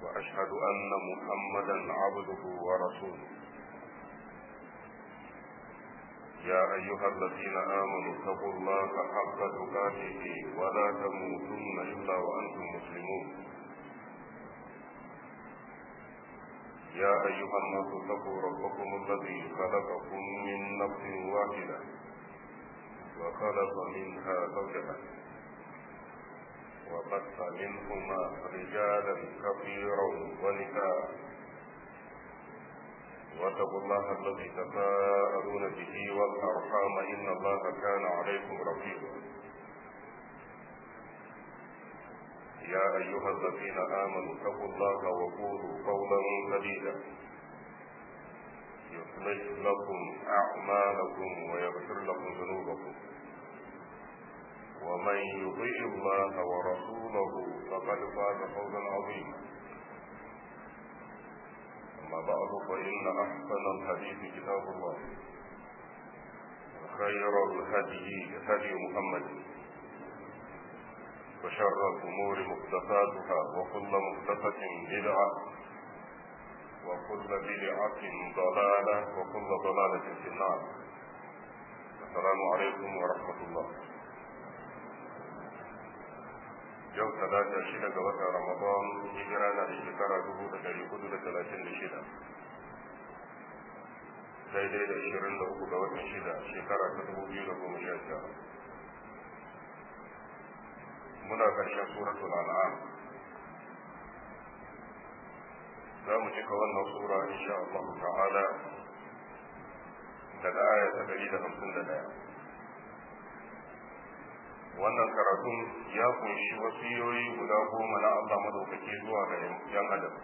وأشهد أن محمدا عبده ورسوله يا أيها الذين آمنوا اتقوا الله حق تقاته ولا تموتن إلا وأنتم مسلمون يا أيها الناس اتقوا ربكم الذي خلقكم من نفس واحدة وخلق منها زوجها وبث منهما رجالا كثيرا ونساء واتقوا الله الذي تساءلون به والأرحام إن الله كان عليكم رقيبا يا أيها الذين آمنوا اتقوا الله وقولوا قولا سديدا يصلح لكم أعمالكم ويغفر لكم ذنوبكم ومن يطيع الله ورسوله فقد فاز فوزا عظيما أما بعد فإن أحسن الحديث كتاب الله وخير الهدي هدي محمد وشر الأمور محدثاتها وكل محدثة بدعة وكل بدعة ضلالة وكل ضلالة في النار السلام عليكم ورحمة الله yau talata shida ga watan ramadan hijira na da shekara dubu da dari hudu da talatin da shida daidai da ishirin da uku ga watan shida shekara ta dubu biyu da goma sha tara muna ƙarshen suratul an'am za mu cika wannan sura insha Allah ta'ala daga aya ta dari da hamsin da ɗaya wannan karatun ya kunshi wasiyoyi guda goma na Allah madaukaki zuwa ga yan adam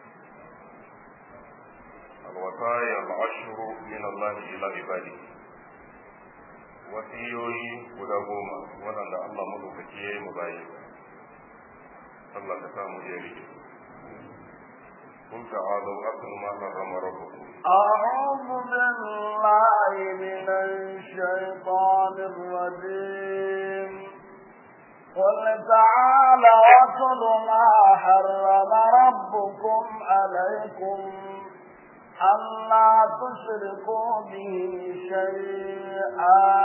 alwasaya al'ashru min Allah ila ibadi wasiyoyi guda goma waɗanda Allah madaukaki ya yi mu bayi Allah ka samu ya rike قل تعالوا أكل ما حرم ربكم أعوذ بالله من الشيطان الرجيم قل تعالوا أكل ما حرم ربكم عليكم ألا تشركوا به شيئا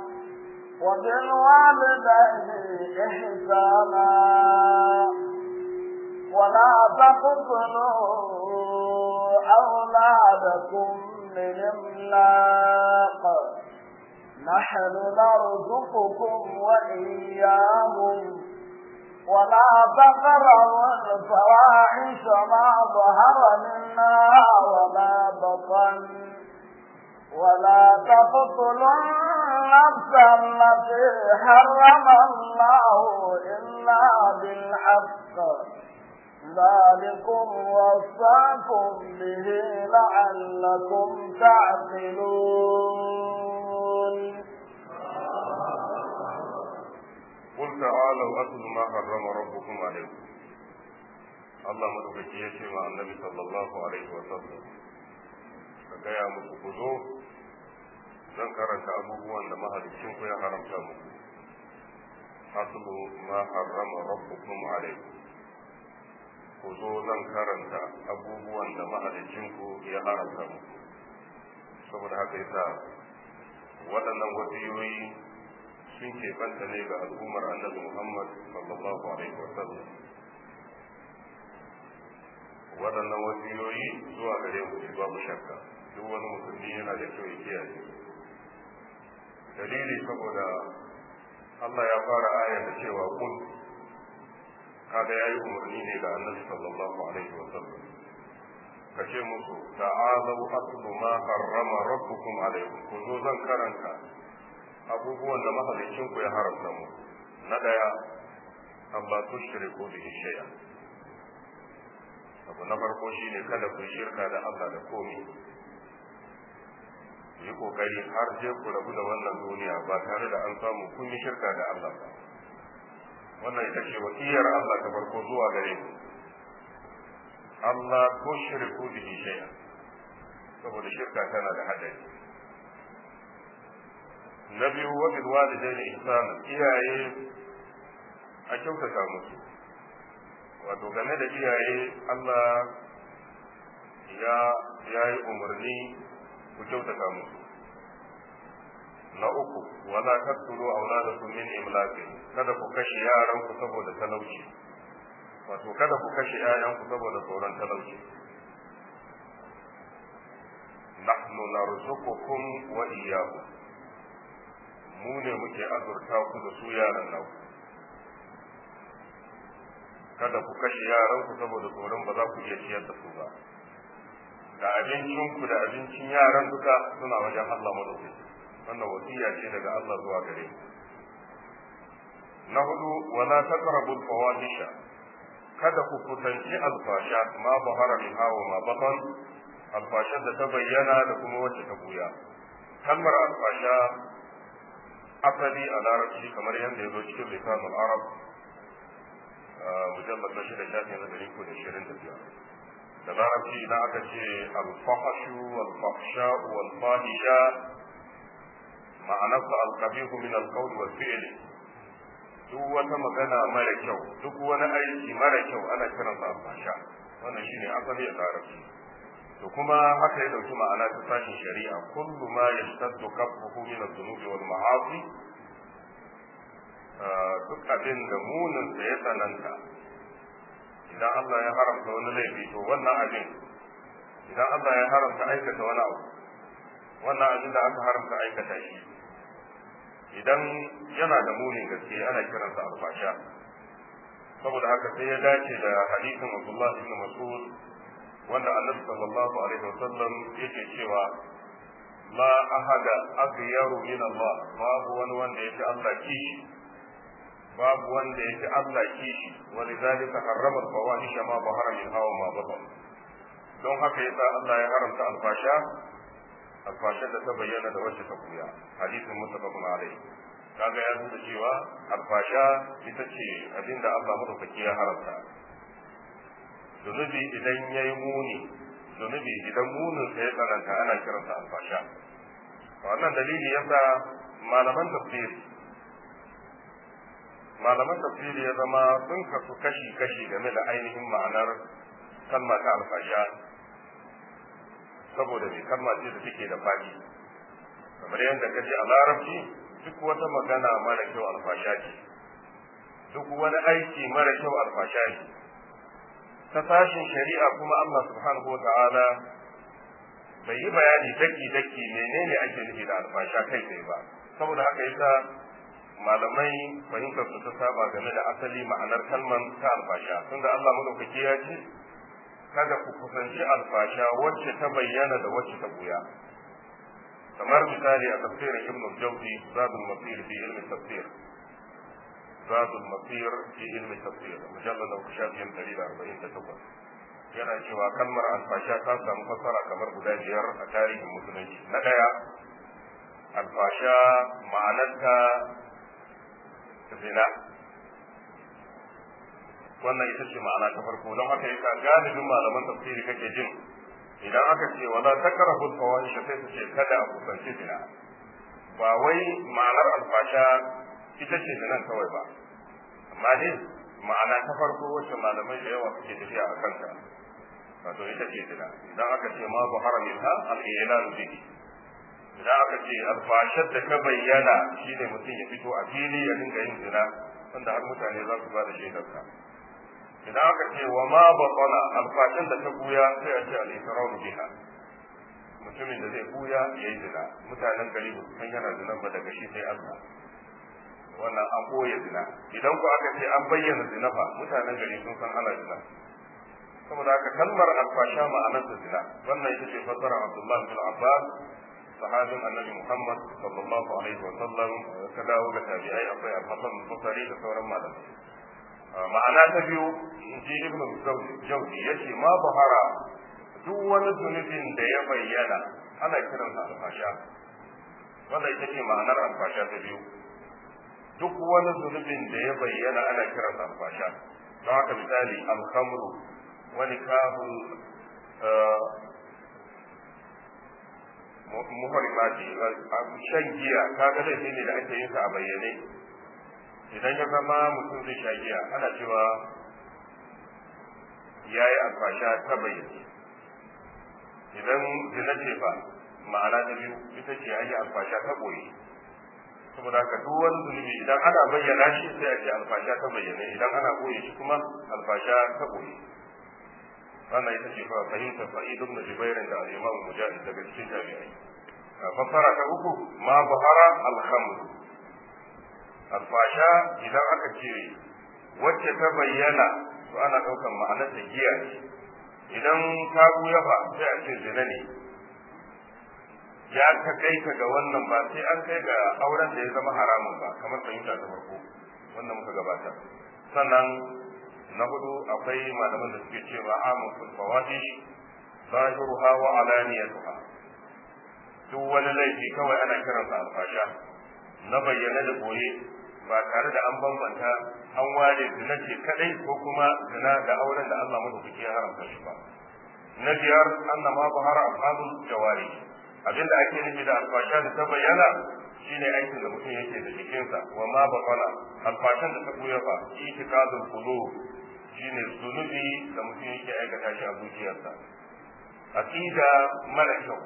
وبالوالدين إحسانا ولا تقتلوا أولادكم من إملاق نحن نرزقكم وإياهم ولا تقربوا الفواحش ما ظهر منها وما بطن ولا تقتلوا النفس التي حرم الله إلا بالحق ذلكم وصاكم به لعلكم تعقلون قل تعالوا أتل ما حرم ربكم عليكم Allah madaukaki ya ce wa annabi sallallahu alaihi wa sallam ka gaya muku ku zo zan karanta abubuwan da mahalicin ku ya haramta muku aslu ma harrama rabbukum alaikum ku zo zan karanta abubuwan da mahalicinku ya haramta muku saboda haka yasa waɗannan wasiyoyi sun keɓanta ne ga al'ummar annabi muhammad sallallahu alaihi wasallam waɗannan wasiyoyi zuwa gare mu babu shakka duk wani musulmi yana da kyau ya kiyaye dalili saboda Allah ya fara ayar da cewa kun kaga yayi umarni ne ga annabi sallallahu alaihi wa sallam kace musu ta'alu atlu ma harrama rabbukum alaikum ku zo zan karanta abubuwan da mahalicin ku ya haramta mu na daya Allah tushriku bihi shay'a abu na farko shine kada ku shirka da Allah da komai yi kokari har je ku rabu da wannan duniya ba tare da an samu kun yi shirka da Allah ba wannan ita ce wasiyar Allah ta farko zuwa gare ku Allah ko shirku bihi shay'a saboda shirka tana da hadari na biyu wa bil walidaini ihsana iyaye a kyautata musu wato game da iyaye Allah ya ya yi umarni ku kyautata musu na uku wala taqtulu auladakum min imlaqi kada ku kashe yaran ku saboda talauci wato kada ku kashe ƴaƴan ku saboda tsoron talauci nahnu narzuqukum wa iyyahum mu ne muke azurta ku da su yaran nan kada ku kashe yaran ku saboda tsoron ba za ku iya ciyar da su ba da abincin ku da abincin yaran duka suna wajen Allah madaukaki wannan wasiya ce daga Allah zuwa gare ku na hudu wala taqrabu al-fawahisha kada ku kusanci alfasha ma bahara min hawa ma batan alfashar da ta bayyana da kuma wacce ta buya kalmar alfasha asali a larabci kamar yadda ya zo cikin lisanul arab mujallar na shida shafi na dari ko da shirin da biyar da larabci idan aka ce alfahashu walfahsha walfahisha ma'anarsa alkabihu min alqawl wal fi'l duk wata magana mara kyau duk wani aiki mara kyau ana kiransa alfasha wannan shine asali a larabci to kuma haka ya dauki ma'ana ta sashin shari'a kullu ma yashtaddu kafuhu min adh-dhunubi wal ma'asi duk abin da munin sa ya tsananta idan Allah ya haramta wani laifi to wannan abin idan Allah ya haramta aikata wani abu wannan abin da aka haramta aikata shi idan yana da munin gaske ana kiransa alfasha saboda haka sai ya dace da hadisin Abdullah ibn Mas'ud wanda Annabi sallallahu alaihi wasallam yake cewa la ahada aghyaru min Allah babu wani wanda yake Allah kishi babu wanda yake Allah kishi walidhalika harrama al-fawahisha ma bahara min hawa ma batan don haka yasa Allah ya haramta alfasha alfasha da ta bayyana da wacce ta kuya hadisin muttafaqun alaihi kaga ya nuna cewa alfasha ita ce abinda Allah madaukaki ya haramta zunubi idan ya yi muni zunubi idan munin sa ya tsananta ana kiransa alfasha wannan dalili yasa malaman tafsir malaman tafsiri ya zama sun kasu kashi-kashi game da ainihin ma'anar kalma ta alfasha saboda mai kalma ce da take da faɗi kamar yadda kace a larabci duk wata magana mara kyau alfasha ce duk wani aiki mara kyau alfasha ne ta sashin shari'a kuma Allah subhanahu wa ta'ala bai yi bayani daki-daki menene ake nufi da alfasha kai tsaye ba saboda haka yasa malamai fahimtar su ta saba game da asali ma'anar kalman ta alfasha tunda Allah madaukaki ya ce kada ku kusanci alfasha wacce ta bayyana da wacce ta buya kamar misali a tafsirin ibn al-jawzi zadul masir fi ilmi tafsir zadul masir fi ilmi tafsir mujallad al-shafiyin 148 yana cewa kalmar alfasha ta samu fassara kamar guda biyar a tarihin musulunci na daya alfasha ma'anarta zina wannan ita ce ma'ana ta farko don haka yasa galibin malaman tafsiri kake jin idan aka ce wala takrahu al-fawahish sai su ce kada a kusanci zina ba wai ma'anar alfasha ita ce zinan kawai ba amma dai ma'ana ta farko wacce malamai da yawa suke tafiya a kanta wato ita ce zina idan aka ce ma zuhara minha al-i'lan bihi idan aka ce alfashar da ta bayyana shine mutum ya fito a fili ya dinga yin zina wanda har mutane za su ba da shaidarsa idan aka ce wa ma batala alfashin da ta buya sai a ce al-ikraru biha mutumin da zai buya yayi zina mutanen gari ba su san yana zina ba daga shi sai Allah wannan an boye zina idan ku aka ce an bayyana zina fa mutanen gari sun san ana zina saboda haka kalmar alfasha ma'anar da zina wannan ita ce fassara Abdullah bin Abbas sahabin annabi Muhammad sallallahu alaihi wa sallam ka dawo ga tabi'ai akwai al-Hasan al-Basri da sauran malamai ma'ana ta biyu ji ibnu jawzi yace ma bahara duk wani zunubin da ya bayyana ana kiransa alfasha wannan ita ce ma'anar alfasha ta biyu duk wani zunubin da ya bayyana ana kiransa alfasha don haka misali alhamru wani kahun muharrimati shan giya kaga laifi ne da ake yin sa a bayyane idan ya zama mutum zai sha giya ana cewa yayi alfasha ta bayyane idan zina ce fa ma'ana ta biyu ita ce yayi alfasha ta boye saboda haka duk wani zunubi idan ana bayyana shi sai a ce alfasha ta bayyane idan ana boye shi kuma alfasha ta boye wannan ita ce fahimtar sa'id ibn jubair da al-imam mujahid daga cikin jami'ai fassara ta uku ma bahara al-khamr alfasha idan aka cire wacce ta bayyana to ana daukan ma'anar ta giya ce idan ta buya ba sai a ce zina ne ya ta kai ka ga wannan ba sai an kai ga auren da ya zama haramun ba kamar fahimta ta farko wannan muka gabata sannan na hudu akwai malaman da suke cewa amun fil fawahish zahiruha wa alaniyatuha duk wani laifi kawai ana kiransa alfasha na bayyana da boye ba tare da an bambanta an ware zina ce kadai ko kuma zina da auren da Allah madaukaki ya haramta shi ba na biyar anna ma bahara afalul jawari abinda ake nufi da alfasha da ta bayyana shine aikin da mutum yake da jikinsa wa ma bafana alfashan da ta buya ba itikadul qulub shine zunubi da mutum yake aikata shi a zuciyarsa aqida mara kyau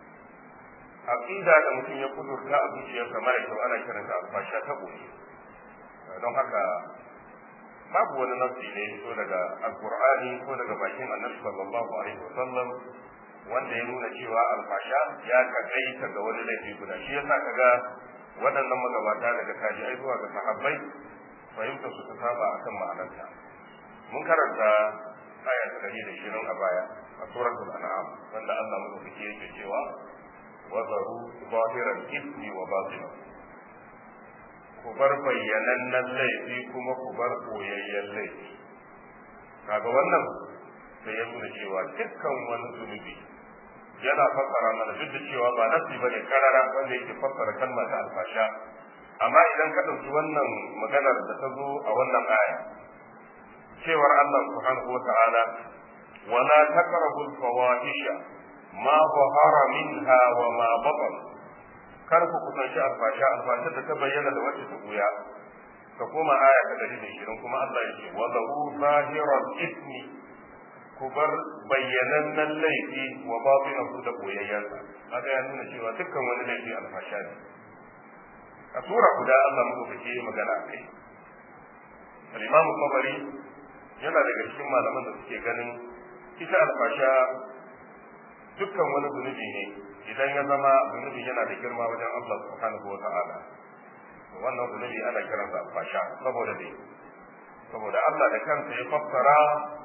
aqida da mutum ya kudurta a zuciyarsa mara kyau ana kiranta alfasha ta boye don haka babu wani nafsi ne ko daga alqur'ani ko daga bakin annabi sallallahu alaihi wasallam wanda ya nuna cewa alfasha ya takaita ga wani laifi guda shi yasa kaga waɗannan magabata daga tabi'ai zuwa ga sahabbai fahimtar su ta saba akan ma'anarta mun karanta aya ta ɗari da shirin a baya a suratul an'am wanda Allah madaukaki yake cewa wa zaru zahiran ismi wa batina ku bar bayyanannen laifi kuma ku bar koyayyen laifi kaga wannan sai ya nuna cewa dukkan wani zunubi yana fassara mana duk da cewa ba nasi bane karara wanda yake fassara kalmar ta alfasha amma idan ka ɗauki wannan maganar da ta zo a wannan aya cewar Allah subhanahu wata'ala wala taqrabul fawahisha ma zahara minha wa ma batan kar ku kusanci alfasha alfasha da ta bayyana da wacce ta buya ka koma aya ta 120 kuma Allah ya ce wa lahu zahiral ismi ku bar bayyanannen laifi wa batinahu da boyayyansa haka ya nuna cewa dukkan wani laifi alfasha ne a sura guda Allah muka fice magana a kai al-imam tabari yana daga cikin malaman da suke ganin ita alfasha dukkan wani zunubi ne idan ya zama zunubi yana da girma wajen Allah subhanahu wa ta'ala wannan zunubi ana kiransa alfasha saboda dai saboda Allah da kansa ya fassara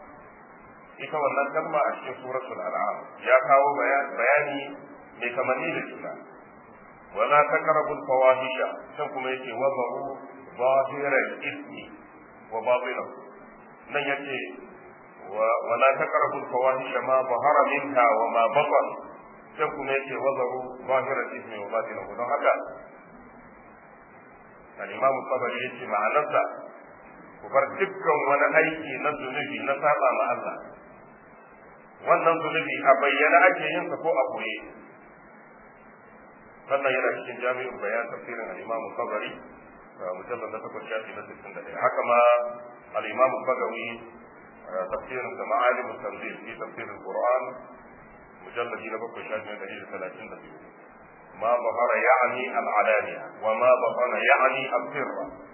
ita wannan kalma a cikin suratul an'am ya kawo bayani mai kamanni da juna wala taqrabul fawahisha sai kuma yake wazaru zahiral ismi wa batinahu nan yace wala taqrabul fawahisha ma bahara minha wa ma batan sai kuma yace wazaru zahiral ismi wa batinahu don haka al-imam tabari yace ma'anarsa ku bar dukkan wani aiki na zunubi na saba ma Allah wannan zunubi a bayyana ake yin sa ko a koye wannan yana cikin jami'in bayan tafsirin al-imam tabari mujallad na takwas shafi na sittin da ɗaya haka ma al-imam bagawi tafsirin da ma'alim tanzil fi tafsir al-qur'an mujallad na bakwai shafi na ɗari da talatin da biyu ما ظهر يعني العلانية وما بطن يعني السر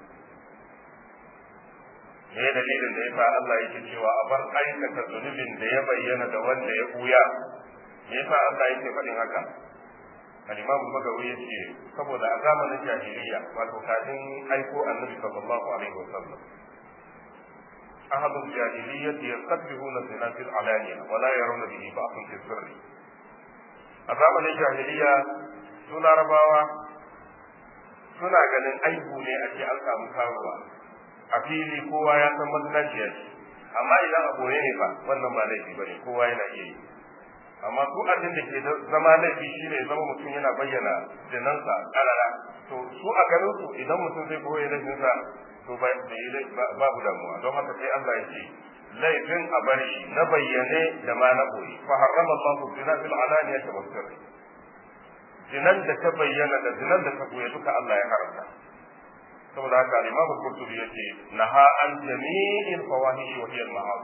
ne dalilin da yasa Allah yake cewa a bar aikata zunubin da ya bayyana da wanda ya buya me yasa Allah yake faɗin haka al-Imam Bagawi yace saboda a zamanin jahiliya wato kafin aiko Annabi sallallahu alaihi wasallam ahadul jahiliyyah yastabbihuna zina fil alaniya wa la yarawna bihi ba'san fi sirri a zamanin jahiliya su larabawa suna ganin aibu ne a ce an samu karuwa a fili kowa ya san mazinaciya ce amma idan a boye ne fa wannan ba laifi ba ne kowa yana iya yi amma su abin da ke zama laifi shine zama mutum yana bayyana zinansa karara to su a ganin su idan mutum zai boye laifinsa to babu damuwa don haka sai Allah ya ce laifin a bar shi na bayyane da ma na boye fa harrama Allahu zina fil alaniyati was sirri zinan da ta bayyana da zinan da ta boye duka Allah ya haramta saboda haka al-Imam Qurtubi yace naha an jami'il fawahish wa hiya al-ma'asi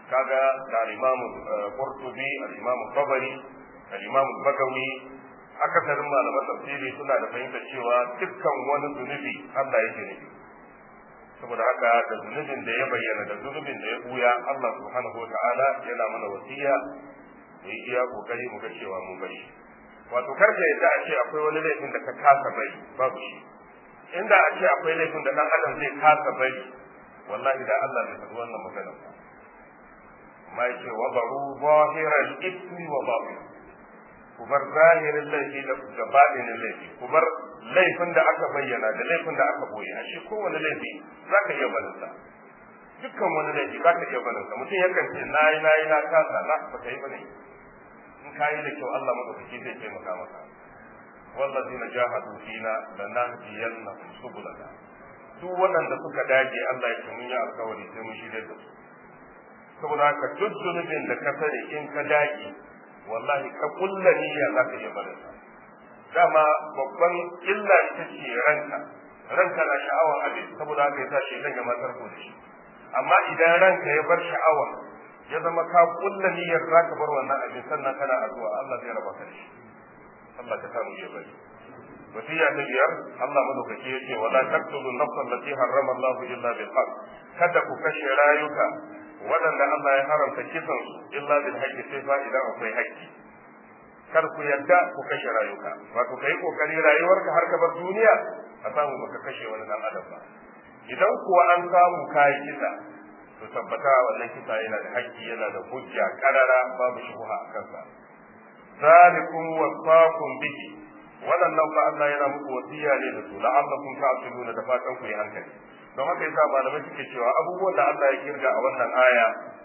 kaga da al-Imam Qurtubi al-Imam Tabari al-Imam Bagawi akasarin malaman tafsiri suna da fahimtar cewa dukkan wani zunubi Allah yake nufi saboda haka da zunubin da ya bayyana da zunubin da ya buya Allah subhanahu wataala yana mana wasiya mu yi iya kokari mu ga cewa mun bari wato kar ka yadda a ce akwai wani laifin da ka kasa bari babu shi inda a ce akwai laifin da dan adam zai kasa bari wallahi da Allah bai faɗi wannan magana ba amma yace wa baru zahiral ismi wa batin ku bar zahirin laifi da baɗinin laifi ku bar laifin da aka bayyana da laifin da aka boye a shi kowane laifi za ka iya barinsa dukkan wani laifi za ka iya barinsa mutum yakan ce na yi na yi na kasa na ba ka yi bane in ka yi da kyau Allah madaukaki zai taimaka maka wallazina jahadu fina lanahdiyannahum subulana duk waɗanda suka dage Allah ya ce mun yi alkawari sai mun shirya da su saboda haka duk zunubin da ka sani in ka dage wallahi ka kulla niyya za ka iya barin dama babban illa ita ce ranka ranka na sha'awar abin saboda haka yasa shi ya matar ko da shi amma idan ranka ya bar sha'awa ya zama ka kulla niyyar za ka bar wannan abin sannan kana addu'a Allah zai raba ka da shi Allah ka samu ya bari wasiya ta biyar Allah madaukaki ya ce wala taqtulu nafsan allati harrama Allah illa bil haqq kada ku kashe rayuka waɗanda Allah ya haramta kisan su illa bil haqqi sai fa idan akwai haƙƙi kar ku yadda ku kashe rayuka wato kai kokari rayuwarka har ka bar duniya a samu baka kashe wani dan adam ba idan kuwa an samu kai kisa to tabbata wannan kisa yana da haƙƙi yana da hujja karara babu shubha a kansa zalikum wasaqum bihi waɗannan fa Allah yana muku wasiya ne da su la'allakum ta'qiluna da fatan ku yi hankali don haka yasa malamai suke cewa abubuwan da Allah ya kirga a wannan aya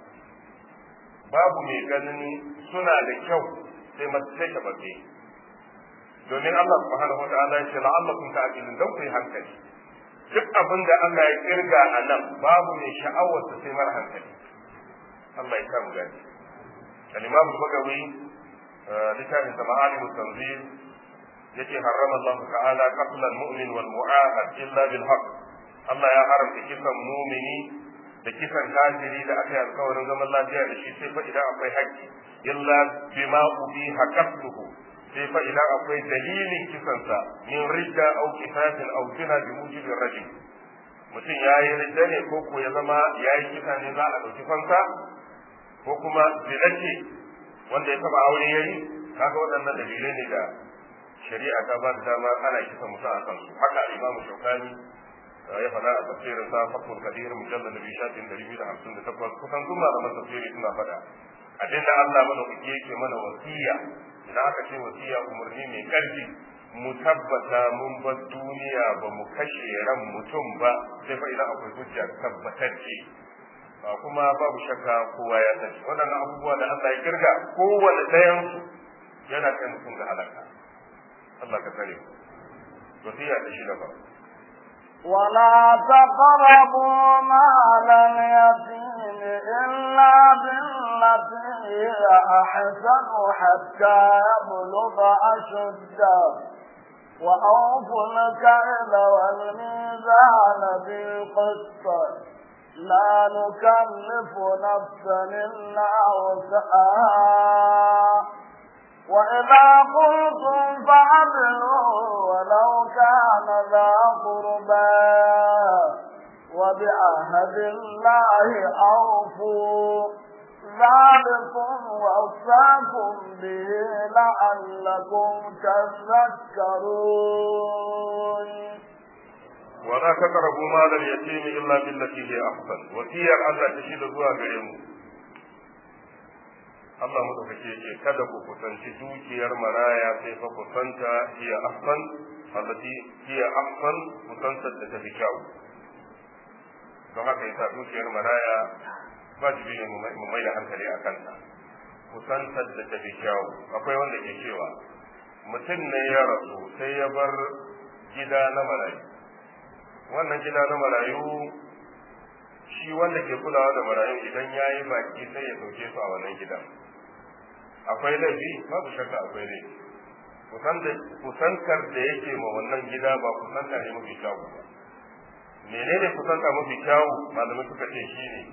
babu mai ganin suna da kyau sai sai ta bace domin Allah subhanahu wa ta'ala ya ce la'allakum ta'qilun don ku yi hankali duk abin da Allah ya kirga a nan babu mai sha'awar sai mara hankali Allah ya samu gani al-Imam Bagawi littafin sa ma'alim tanzil yace harrama Allah ta'ala qatl al-mu'min wal mu'ahad illa bil haqq Allah ya haramta kisan mumini da kisan kafiri da aka yi alkawarin zaman lafiya da shi sai fa idan akwai haƙƙi illa bima ubi haqqatuhu sai fa idan akwai dalilin kisansa min ridda aw kifatin aw zina bi mujibi rajul mutum ya yi ridda ne ko ko ya zama ya yi kisa ne za a ɗauki fansa ko kuma zina ce wanda ya taɓa aure ya yi kaga waɗannan dalilai ne da shari'a ta ba da dama ana kisa mutum a kansu haka imamu shaukani ya faɗa a tafsirin sa fatul kadir mujallal nabi shafin dari biyu da hamsin da takwas kusan duk malaman tafsiri suna faɗa abinda Allah madaukaki yake mana wasiya idan aka ce wasiya umarni mai ƙarfi mu tabbata mun bar duniya ba mu kashe ran mutum ba sai fa idan akwai hujja tabbatacce kuma babu shakka kowa ya sani waɗannan abubuwa da Allah ya kirga kowane ɗayan yana kai mutum ga halaka Allah ka tsare wasiya ta shi da ba ولا تقربوا مال اليتيم إلا بالتي هي أحسن حتى يبلغ أشده وأوفوا الكيل والميزان بالقسط لا نكلف نفسا إلا وسعها وإذا قلتم فعدلوا ولو كان ذا قربى وبعهد الله أوفوا ذلكم وصاكم به لعلكم تذكرون ولا تقربوا مال اليتيم إلا بالتي هي أحسن وسير الله تشيد زوا غريمو Allah madaukake yake kada ku kusanci dukiyar maraya sai fa kusanta hiya ahsan allati hiya ahsan kusantar da tafi kyau don haka yasa dukiyar maraya wajibi ne mu mai da hankali a kanta kusantar da tafi kyau akwai wanda ke cewa mutum ne ya rasu sai ya bar gida na marayu wannan gida na marayu shi wanda ke kulawa da marayu idan ya yi baki sai ya dauke su a wannan gidan akwai laifi babu shakka akwai laifi kusantar da yake ma wannan gida ba kusanta ne mafi kyawu ba menene kusanta mafi kyawu malamai suka ce shi ne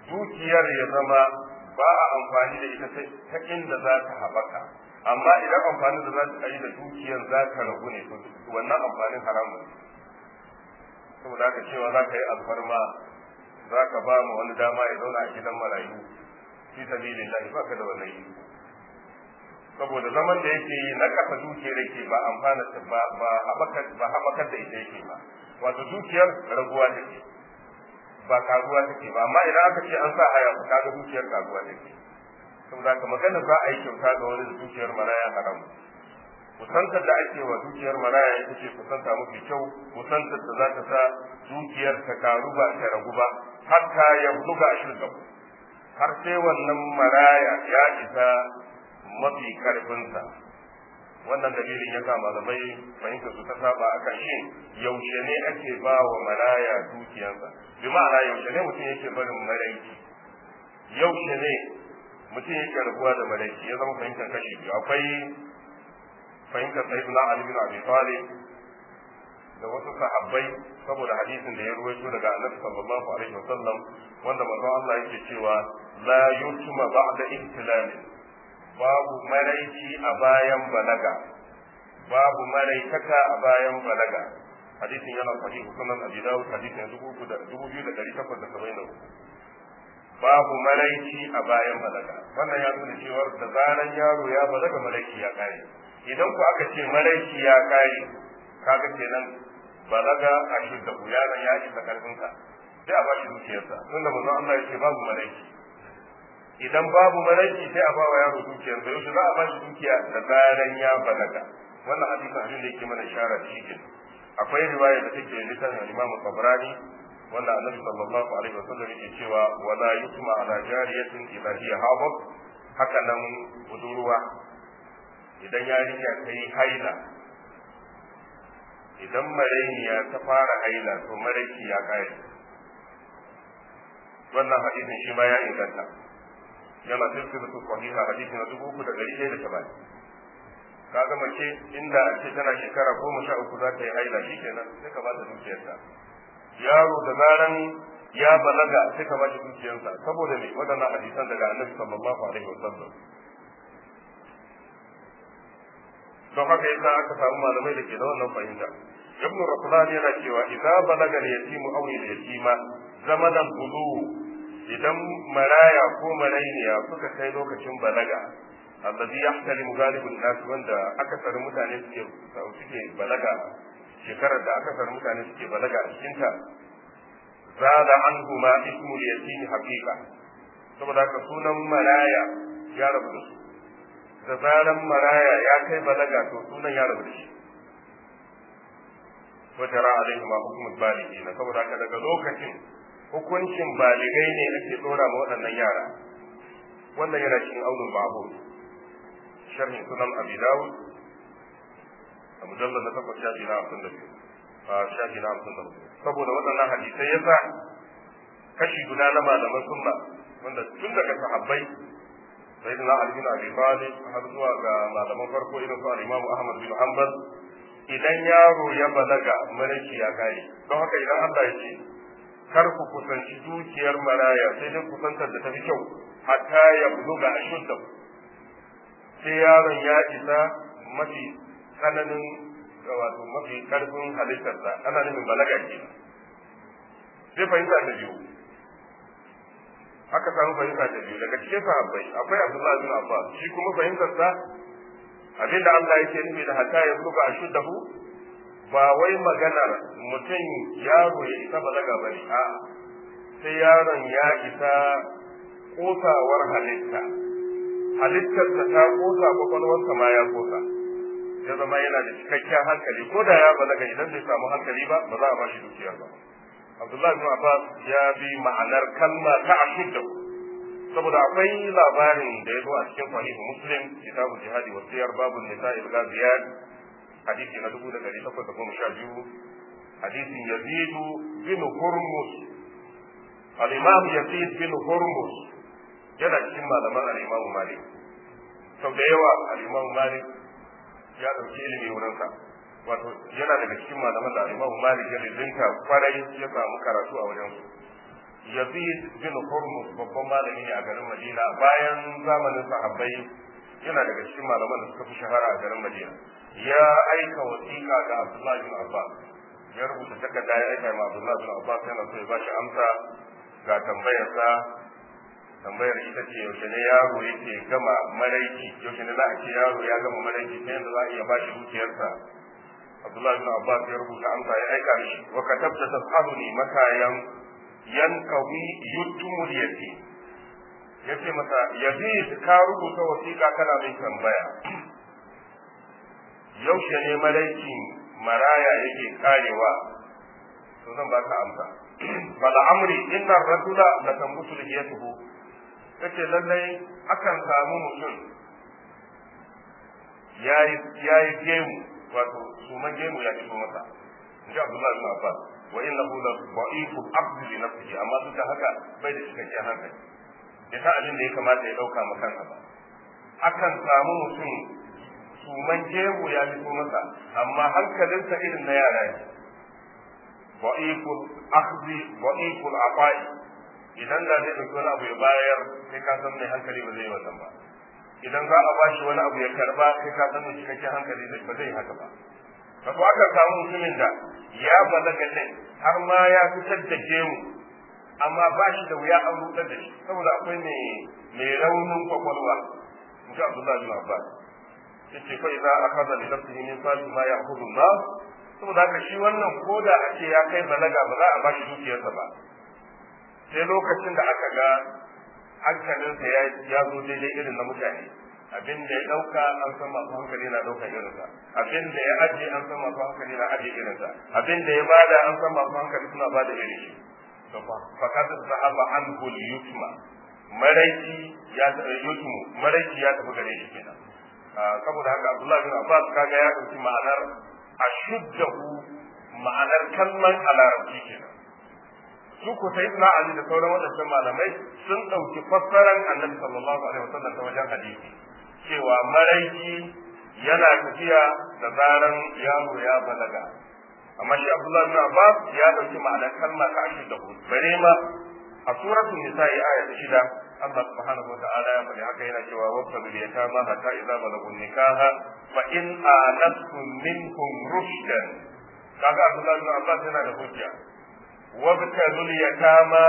dukiyar ya zama ba a amfani da ita ta inda za ta haɓaka amma idan amfanin da za ta yi da dukiyar za ta ragu ne to wannan amfanin haramun ne saboda haka cewa za ka yi alfarma za ka ba mu wani dama ya zauna a gidan marayu fi sabilillahi ba ka da wannan yi saboda zaman da yake yi na kasa dukiyar yake ba amfana ba ba haɓakar da ita yake ba wato dukiyar raguwa take ba karuwa take ba amma idan aka ce an sa haya ku kaga dukiyar karuwa take saboda haka magana za a yi kyauta ga wani da dukiyar maraya haram kusantar da ake wa dukiyar maraya ita ce kusanta mafi kyau kusantar da za ta sa dukiyar ta karu ba ta ragu ba hatta ya buga shirka har sai wannan maraya ya isa mafi karfinsa wannan dalilin ya sa malamai fahimta su ta saba akan shin yaushe ne ake ba wa maraya dukiyarsa bi ma'ana yaushe ne mutum yake barin maraiki yaushe ne mutum yake rabuwa da maraiki ya zama fahimtar kashi biyu akwai fahimtar sayyidina ali bin abi talib da wasu sahabbai saboda hadisin da ya ruwaito daga annabi sallallahu alaihi wasallam wanda manzon Allah yake cewa la yutma ba'da ihtilali babu maraici a bayan balaga babu maraikata a bayan balaga hadisin yana sahih sunan abi dawud hadisin 2873 babu maraici a bayan balaga wannan ya nuna cewa da zaran yaro ya balaga maraici ya kare idan ku aka ce maraici ya kare kaga kenan balaga a shidda yaron ya isa karfinsa sai a bashi dukiyarsa tunda manzon Allah ya ce babu maraici idan babu maraki sai a bawa yaro dukiyar da yaushe za a bashi dukiya da zaran ya balaga wannan hadisin abin da yake mana ishara da shi kenan akwai riwaya da take littafin Imam Tabrani wanda Annabi sallallahu alaihi wasallam yake cewa wala yutma ala jariyatin idha hiya hadat haka nan budurwa idan yarinya ta yi haila idan marainiya ta fara haila to maraki ya kare wannan hadisin shi ma ya inganta yana silsilatu sahiha hadisi na dubu uku da ɗari ɗaya da saba'in kaga mace inda a ce tana shekara goma sha uku za ta yi haila shi kenan sai ka ba ta dukiyarsa yaro da zaran ya balaga sai ka ba shi dukiyarsa saboda me waɗannan hadisan daga annabi sallallahu alaihi wasallam don haka yasa aka samu malamai da ke da wannan fahimta ibnu raflan yana cewa idza balaga al-yatimu aw al-yatima zamanan bulu idan maraya ko marainiya suka kai lokacin balaga allazi yahtalimu galibun nas wanda akasarin mutane suke suke balaga shekarar da akasarin mutane suke balaga a cikin ta zada anhu ma ismu yatim haqiqa saboda haka sunan maraya ya rabu da su da zaran maraya ya kai balaga to sunan ya rabu da shi wajara alaihi ma hukumul balighi na saboda haka daga lokacin hukuncin baligai ne ake dora ma waɗannan yara wannan yana cikin aunul babu sharhin sunan abi dawud a mujallar na takwas shafi na hamsin da biyu a shafi na hamsin da biyu saboda waɗannan hadisai yasa kashi guda na malaman sunna wanda tun daga sahabbai sayyidina ali bin abi talib har zuwa ga malaman farko irin su al-imam ahmad bin hanbal idan yaro ya balaga maraki ya kare don haka idan Allah ya ce kar ku kusanci dukiyar maraya sai dai kusantar da tafi kyau hatta ya buluga ashudda sai yaron ya isa mafi tsananin wato mafi karfin halittarsa ana nufin balaga ke sai fahimta ta biyu aka samu fahimta ta biyu daga cikin sahabbai akwai Abdullah bin Abbas shi kuma fahimtarsa abinda Allah yake nufi da hatta ya buluga ashuddahu ba wai maganar mutum yaro ya isa balaga ba ne a sai yaron ya isa kosawar halitta halittarsa ta kosa kwakwalwarsa ma ya kosa ya zama yana da cikakken hankali ko da ya balaga idan bai samu hankali ba ba za a ba shi dukiyar ba Abdullahi bin Abbas ya bi ma'anar kalma ta ashudda saboda akwai labarin da ya zo a cikin sahihu Muslim kitabu jihadi wa siyar babu nisa'il ghaziyat hadisi na dubu da ɗari takwas da goma sha biyu hadisin yazidu bin hurmus al-imam yazid bin hurmus yana cikin malaman al-imam malik sau da yawa al-imam malik ya ɗauki ilimi wurinsa wato yana daga cikin malaman da al-imam malik ya rizinta kwarai ya samu karatu a wajen su yazid bin hurmus babban malami ne a garin madina bayan zamanin sahabbai yana daga cikin malaman da suka fi shahara a garin madina ya aika wasiƙa ga abdullahi bin abbas ya rubuta takarda ya aika ma abdullahi bin abbas yana so ya ba shi amsa ga tambayarsa tambayar ita ce yaushe ne yaro yake gama maraici yaushe ne za a ce yaro ya gama maraici ta yadda za a iya ba shi dukiyarsa abdullahi bin abbas ya rubuta amsa ya aika mishi wa katabta tas'aluni makayan yankawi yutumul yatim yace masa yazid ka rubuta wasiƙa kana mai tambaya yaushe ne malaicin maraya yake karewa to zan baka amsa bal amri inna ar-rajula la tambutu lihiyatuhu kace lallai akan samu mutum yayi yayi gemu wato suman gemu ya fito masa inji Abdullah bin Abbas wa innahu la dha'ifu abdu li nafsihi amma duk da haka bai da cikakken hankali bai san abin da ya kamata ya dauka ma kansa ba akan samu mutum suman gemu ya fito masa amma hankalinsa irin na yara ne dha'iful akhdhi dha'iful aqai idan da zai dauki wani abu ya bayar sai ka san mai hankali ba zai yi wannan ba idan za a bashi wani abu ya karba sai ka san mai cikakken hankali ba zai haka ba wato aka samu mutumin da ya balaga din har ma ya fitar da gemu amma ba shi da wuya an rudar da shi saboda akwai mai mai raunin kwakwalwa in ji Abdullahi bin Abbas yace fa idza akhadha li nafsihi min sali ma ya'khudhu an-nas saboda haka shi wannan koda a ce ya kai balaga ba za a bashi dukiyarsa ba sai lokacin da aka ga hankalinsa ya zo daidai irin na mutane abin da ya dauka an san masu hankali na dauka irinsa abin da ya aje an san masu hankali na aje irinsa abin da ya bada an san masu hankali suna bada irin shi to fa kaza zahaba an hul yutma maraiki ya yutmu maraiki ya tafi gare shi kenan saboda haka Abdullahi bin Abbas kaga ya dauki ma'anar ashuddahu ma'anar kalman a larabci kenan su ku sai na Ali da sauran waɗancan malamai sun ɗauki fassaran annabi sallallahu alaihi wasallam ta wajen hadisi cewa maraiki yana tafiya da zaran yaro ya balaga amma shi Abdullah bin Abbas ya ɗauki ma'anar kalma ta ashirin da hudu bare ma a suratul nisa'i aya ta shida Allah subhanahu wa ta'ala ya faɗi haka yana cewa wabta bil yatama hatta idza balagun nikaha fa in anastum minkum rushdan kaga Abdullah bin Abbas yana da hujja wabtalul yatama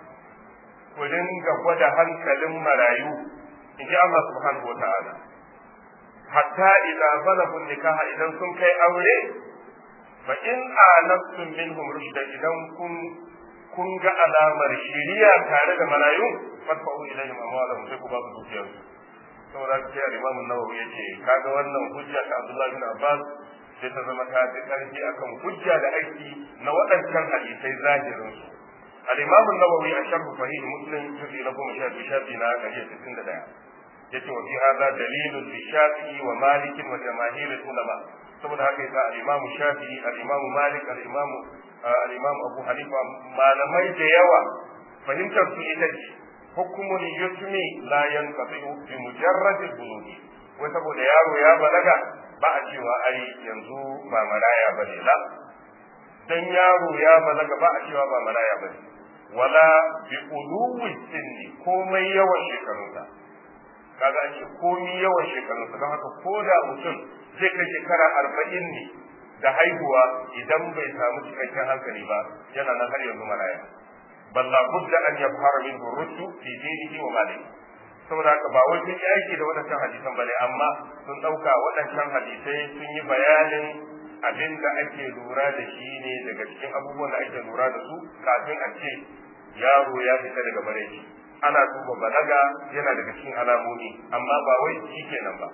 ku dinga gwada hankalin marayu in ji Allah subhanahu wata'ala hatta idza balagun nikaha idan sun kai aure fa in anastum minhum rushda idan kun kun ga alamar shiriya tare da marayu fadfa'u ilayhim amwalahum sai ku ba su dukiyarsu saboda sai al-Imam an-Nawawi yace kaga wannan hujja ta Abdullah bin Abbas sai ta zama ta fi ƙarfi akan hujja da aiki na waɗancan hadisai zahirin su al-imam an-nawawi a sharh sahih muslim juzi na goma sha biyu shafi na ɗari sittin da ɗaya yace wa fi hadha dalilun li shafi'i wa malik wa jamaahir ulama saboda haka yasa al-imam shafi'i al-imam malik al-imam al-imam abu hanifa malamai da yawa fahimtar su ita ce hukumul yutmi la yanqati bi mujarrad al-bulughi wai saboda yaro ya balaga ba a cewa ai yanzu ba maraya ba ne la dan yaro ya balaga ba a cewa ba maraya ba ne wala bi uluwi sinni komai yawan shekarunsa kaga an ce komai yawan shekarunsa don haka ko da mutum zai kai shekara arba'in ne da haihuwa idan bai samu cikakken hankali ba yana nan har yanzu maraya balla budda an yabhara min rushu fi dinihi wa malihi saboda haka ba wai sun yi aiki da waɗancan hadisan bane amma sun ɗauka waɗancan hadisai sun yi bayanin abin da ake lura da shi ne daga cikin abubuwan da ake lura da su kafin a ce yaro ya fita daga maraici ana duba balaga yana daga cikin alamomi amma ba wai shi kenan ba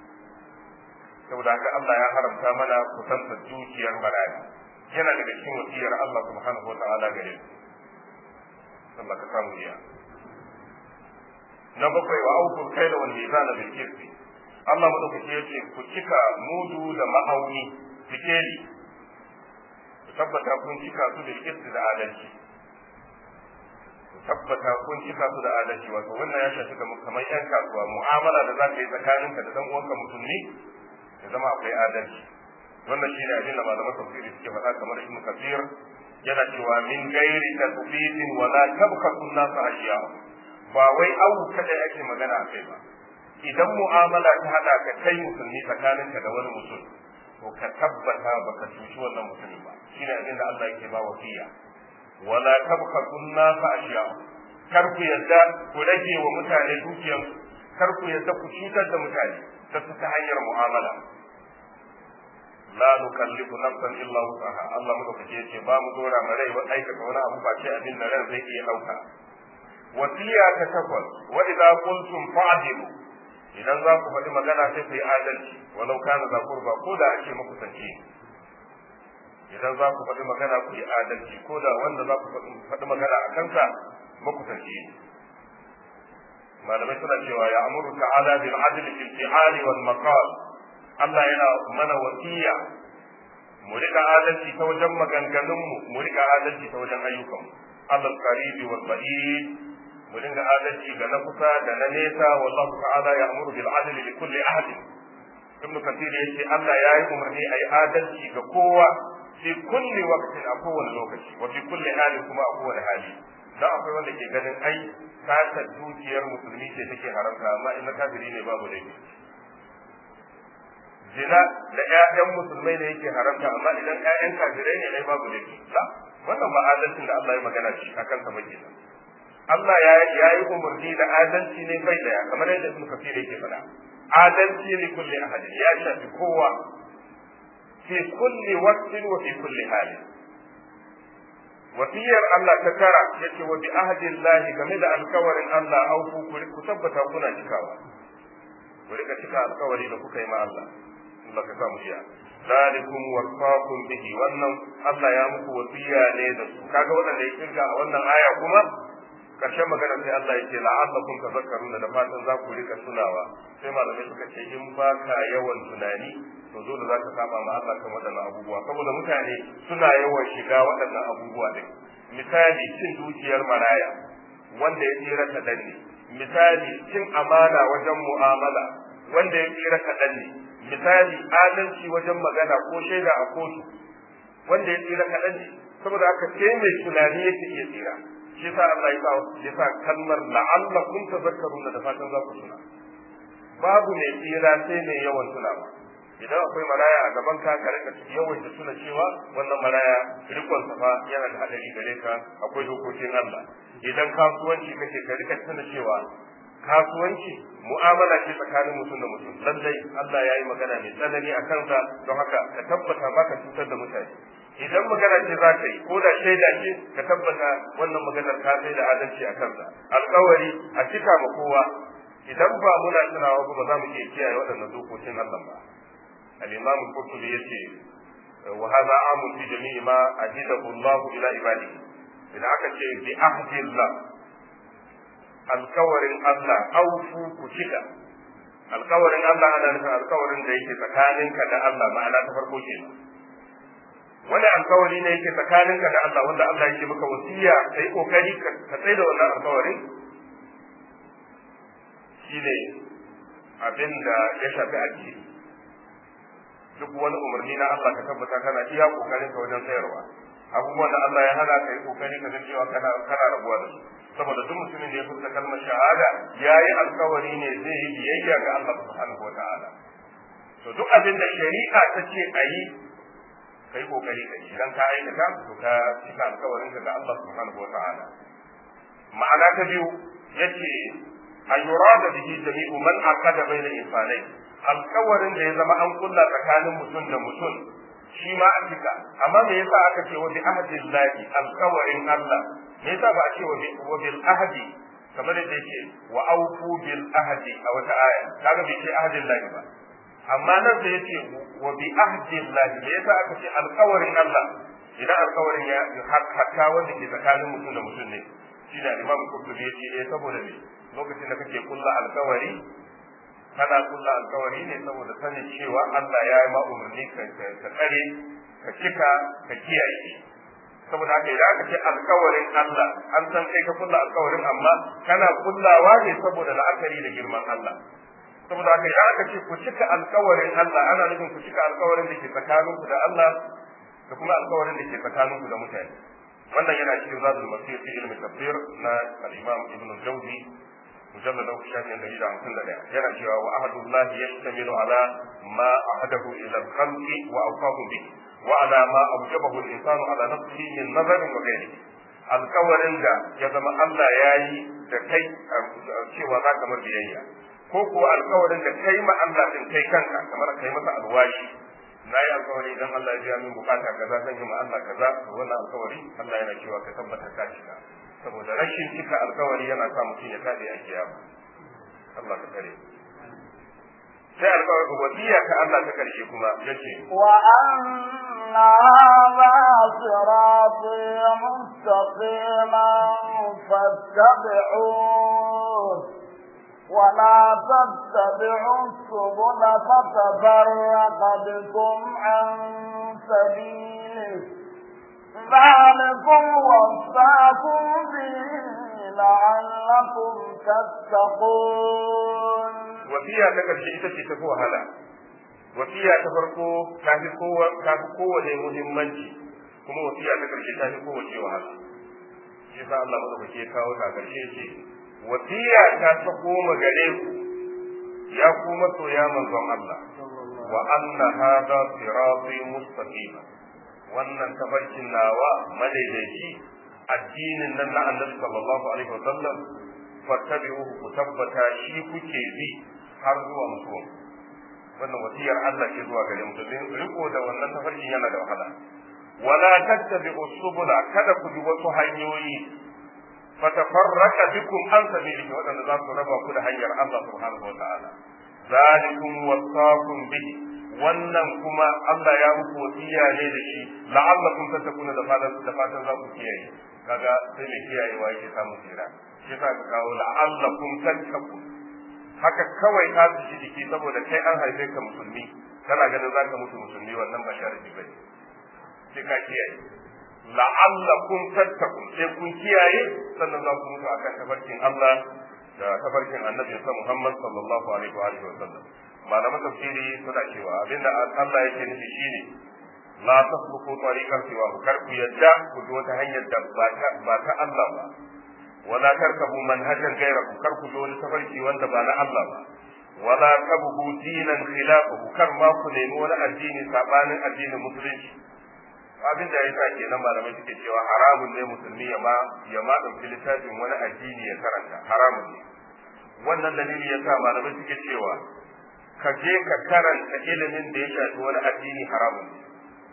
saboda haka Allah ya haramta mana kusanta dukiyar maraya yana daga cikin wasiyar Allah subhanahu wa ta'ala gare mu Allah ka samu iya na bakwai wa aukul kaila wal mizana bil kirsi Allah madaukake yace ku cika mudu da ma'auni sikeli ku tabbata kun cika su da kirsi da adalci ku tabbata kun cika su da adalci wato wannan ya shafi kamar yan kasuwa mu'amala da za ka yi tsakaninka da dan uwanka musulmi ya zama akwai adalci wannan shine abin da malaman tafsiri suke faɗa kamar ibnu kafir yana cewa min gairi tasbitin wala tabkhasu an-nas ashiya ba wai awu kada ake magana a kai ba idan mu'amala ta hada ka kai musulmi tsakaninka da wani mutum to ka tabbata baka cuci wannan mutumin ba shine abin da Allah yake ba wasiya wala tabkhasu an-nas ashiya kar ku yadda ku rage wa mutane dukiyansu kar ku yadda ku cutar da mutane ta ta hanyar mu'amala la nukallifu nafsan illa wusaha Allah madaukake yace ba mu dora ma rai wa aikata wani abu ba ce abin da ran zai iya dauka wasiya ta takwas wa idza qultum fa'dilu idan za ku faɗi magana sai ku yi adalci walau kana za kurba ko da ake muku sanci idan za ku faɗi magana ku yi adalci ko da wanda za ku faɗi magana a kansa muku sanci malamai suna cewa ya amuru ta'ala bil adl fil fi'ali wal maqal Allah yana mana wasiya mu rika adalci ta wajen maganganunmu mu rika adalci ta wajen ayyukanmu Allah qaribi wal ba'id mu dinga adalci ga na kusa da na nesa wallahu ta'ala ya'muru bil adli li kulli ahad ibn kathir yace Allah ya yi umarni ayi adalci ga kowa fi kulli waqtin a kowane lokaci wa fi kulli hali kuma a kowane hali dan akwai wanda ke ganin ai sata dukiyar musulmi ce take haramta amma in kafiri ne babu laifi zina da ƴaƴan musulmai ne yake haramta amma idan ƴaƴan kafirai ne ai babu laifi la wannan ba adalcin da Allah ya magana shi akan sa ba kenan Allah ya ya yi umarni da adalci ne bai daya kamar yadda Ibn Kathir yake faɗa adalci ne kulli ahad ya shafi kowa fi kulli waqtin wa fi kulli hali wasiyar Allah ta tara yace wa bi ahdillahi game da alkawarin Allah auku ku tabbata kuna cikawa ku rika cika alkawari da kuka yi ma Allah Allah ka samu iya zalikum wasaqum bihi wannan Allah ya muku wasiya ne da su kaga wannan ya kirga a wannan aya kuma karshen magana sai Allah yake la'allakum tazakkaruna da fatan za ku rika tunawa sai malamai suka ce in ba ka yawan tunani to dole za ka saba ma Allah kan waɗannan abubuwa saboda mutane suna yawan shiga waɗannan abubuwa din misali cin dukiyar maraya wanda ya tsira kaɗan ne misali cin amana wajen mu'amala wanda ya tsira kaɗan ne misali adalci wajen magana ko shaida a kotu wanda ya tsira kaɗan ne saboda haka sai mai tunani yake iya tsira shi sa Allah ya sa kalmar la'allakum tazakkaruna da fatan za ku tuna babu mai tsira sai mai yawan tunawa idan akwai maraya a gaban ka ka rika yawan da tuna cewa wannan maraya rikon sa fa yana da hadari gare ka akwai dokokin Allah idan kasuwanci kake ka rika tuna cewa kasuwanci mu'amala ce tsakanin mutum da mutum lallai Allah ya yi magana mai tsanani a kansa don haka ka tabbata baka cutar da mutane idan magana ce za ka yi ko da shaida ce ka tabbata wannan maganar ka sai da adalci a kansa alkawari a cika ma kowa idan ba muna tunawa ba za mu iya kiyaye waɗannan dokokin Allah ba al-imam al-qurtubi yace wa hadha amu fi jami'i ma ajidahu Allah ila ibadihi idan aka ce bi ahdillah alkawarin Allah aufu ku cika alkawarin Allah ana nufin alkawarin da yake tsakaninka da Allah ma'ana ta farko kenan wani alkawari ne yake tsakaninka da Allah wanda Allah yake maka wasiya kai kokari ka tsaye da wannan alkawarin shine abin da ya shafi addini duk wani umarni na Allah ka tabbata kana iya kokarin ka wajen sayarwa abubuwan da Allah ya hana ka yi kokari ka ga cewa kana kana rabuwa da su saboda duk mutumin da ya furta kalmar shahada yayi alkawari ne zai yi biyayya ga Allah subhanahu wataala to duk abin da shari'a ta ce a yi kai kokari kai idan ka aikata to ka cika alkawarin ka ga Allah subhanahu wataala ma'ana ta biyu yace ayyurada bihi jami'u man aqada bayna insanai alkawarin da ya zama an kulla tsakanin mutum da mutum shi ma a cika amma me yasa aka ce wa bi ahdillahi alkawarin Allah me yasa ba a ce wa bil ahdi kamar da yake wa aufu bil ahdi a wata aya kaga bai ce ahdillahi ba amma nan da yace wa bi ahdillahi me yasa aka ce alkawarin Allah idan alkawarin ya hatta wanda ke tsakanin mutum da mutum ne shi da Imam Qurtubi yace eh saboda me lokacin da kake kulla alkawari kana kulla alkawari ne saboda sanin cewa Allah ya yi ma umarni ka tsare ka cika ka kiyaye saboda haka idan aka ce alkawarin Allah an san kai ka kulla alkawarin amma kana kullawa ne saboda la'akari da girman Allah saboda haka idan aka ce ku cika alkawarin Allah ana nufin ku cika alkawarin da ke tsakaninku da Allah da kuma alkawarin da ke tsakaninku da mutane wannan yana cikin zadul masir fi ilmi tafsir na al-imam ibn al-jawzi mujallad na shafin dari da hamsin da ɗaya yana cewa wa ahadullah yashtamilu ala ma ahadahu ila al-khalqi wa awqahu bi wa ala ma awjabahu al-insanu ala nafsihi min nazarin wa ghayrihi alkawarin da ya zama Allah ya yi da kai cewa za ka mar biyayya ko kuwa alkawarin da kai ma Allah din kai kanka kamar kai masa alwashi na yi alkawari idan Allah ya biya min bukata kaza zan yi ma Allah kaza to wannan alkawari Allah yana cewa ka tabbata ka cika saboda rashin cika alkawari yana sa mutum ya kade a kiyama Allah ka kare sai alkawari wasiya ka Allah ta karshe kuma yace wa anna hadha sirati mustaqiman fattabi'uhu ولا تتبعوا السبل فتفرق بكم عن سبيله ذلكم وصاكم به لعلكم تتقون wasiya ta karshe ita ce tafi wahala wasiya ta farko ta fi kowane muhimmanci kuma wasiya ta karshe ta fi kowace wahala shi sa Allah madaukake ya kawo ta karshe ce wasiya ta ta koma gare ku ya ku masoya manzon Allah wa anna hada sirati mustaqima wannan tafarkin nawa madaidaici addinin nan na annabi sallallahu alaihi wasallam fattabi'uhu ku tabbata shi kuke bi har zuwa mutuwa wannan wasiyar Allah ce zuwa gare mu domin riko da wannan tafarkin yana da wahala wala tattabi'u subula kada ku bi wasu hanyoyi fatafarraka bikum an sabilihi wadanda za su raba ku da hanyar Allah subhanahu wa ta'ala zalikum wasaqum bihi wannan kuma Allah ya muku wasiya ne da shi la'allakum tattaquna da fatan da fatan za ku kiyaye kaga sai mai kiyayewa yake samun tsira shi yasa ka kawo la'allakum tattaqun haka kawai ka ji jiki saboda kai an haife ka musulmi kana ganin zaka mutu musulmi wannan ba sharadi bane sai ka kiyaye la'allakum tattaqun sai kun kiyaye sannan za ku mutu akan tafarkin Allah da tafarkin annabi sa Muhammad sallallahu alaihi wa alihi wa sallam malaman tafsiri suna cewa abinda Allah yake nufi shine la tasluku tariqan siwa kar ku yadda ku bi wata hanyar da ba ta ba ta Allah ba wala tarkabu manhajan ghayrahu kar ku bi wani tafarki wanda ba na Allah ba wala tabgu dinan khilafahu kar ma ku nemi wani addini sabanin addinin musulunci abin da ya sa kenan malamai suke cewa haramun ne musulmi ya ma ya ma dauki littafin wani addini ya karanta haramun ne wannan dalili ya sa malamai suke cewa ka je ka karanta ilimin da ya shafi wani addini haramun ne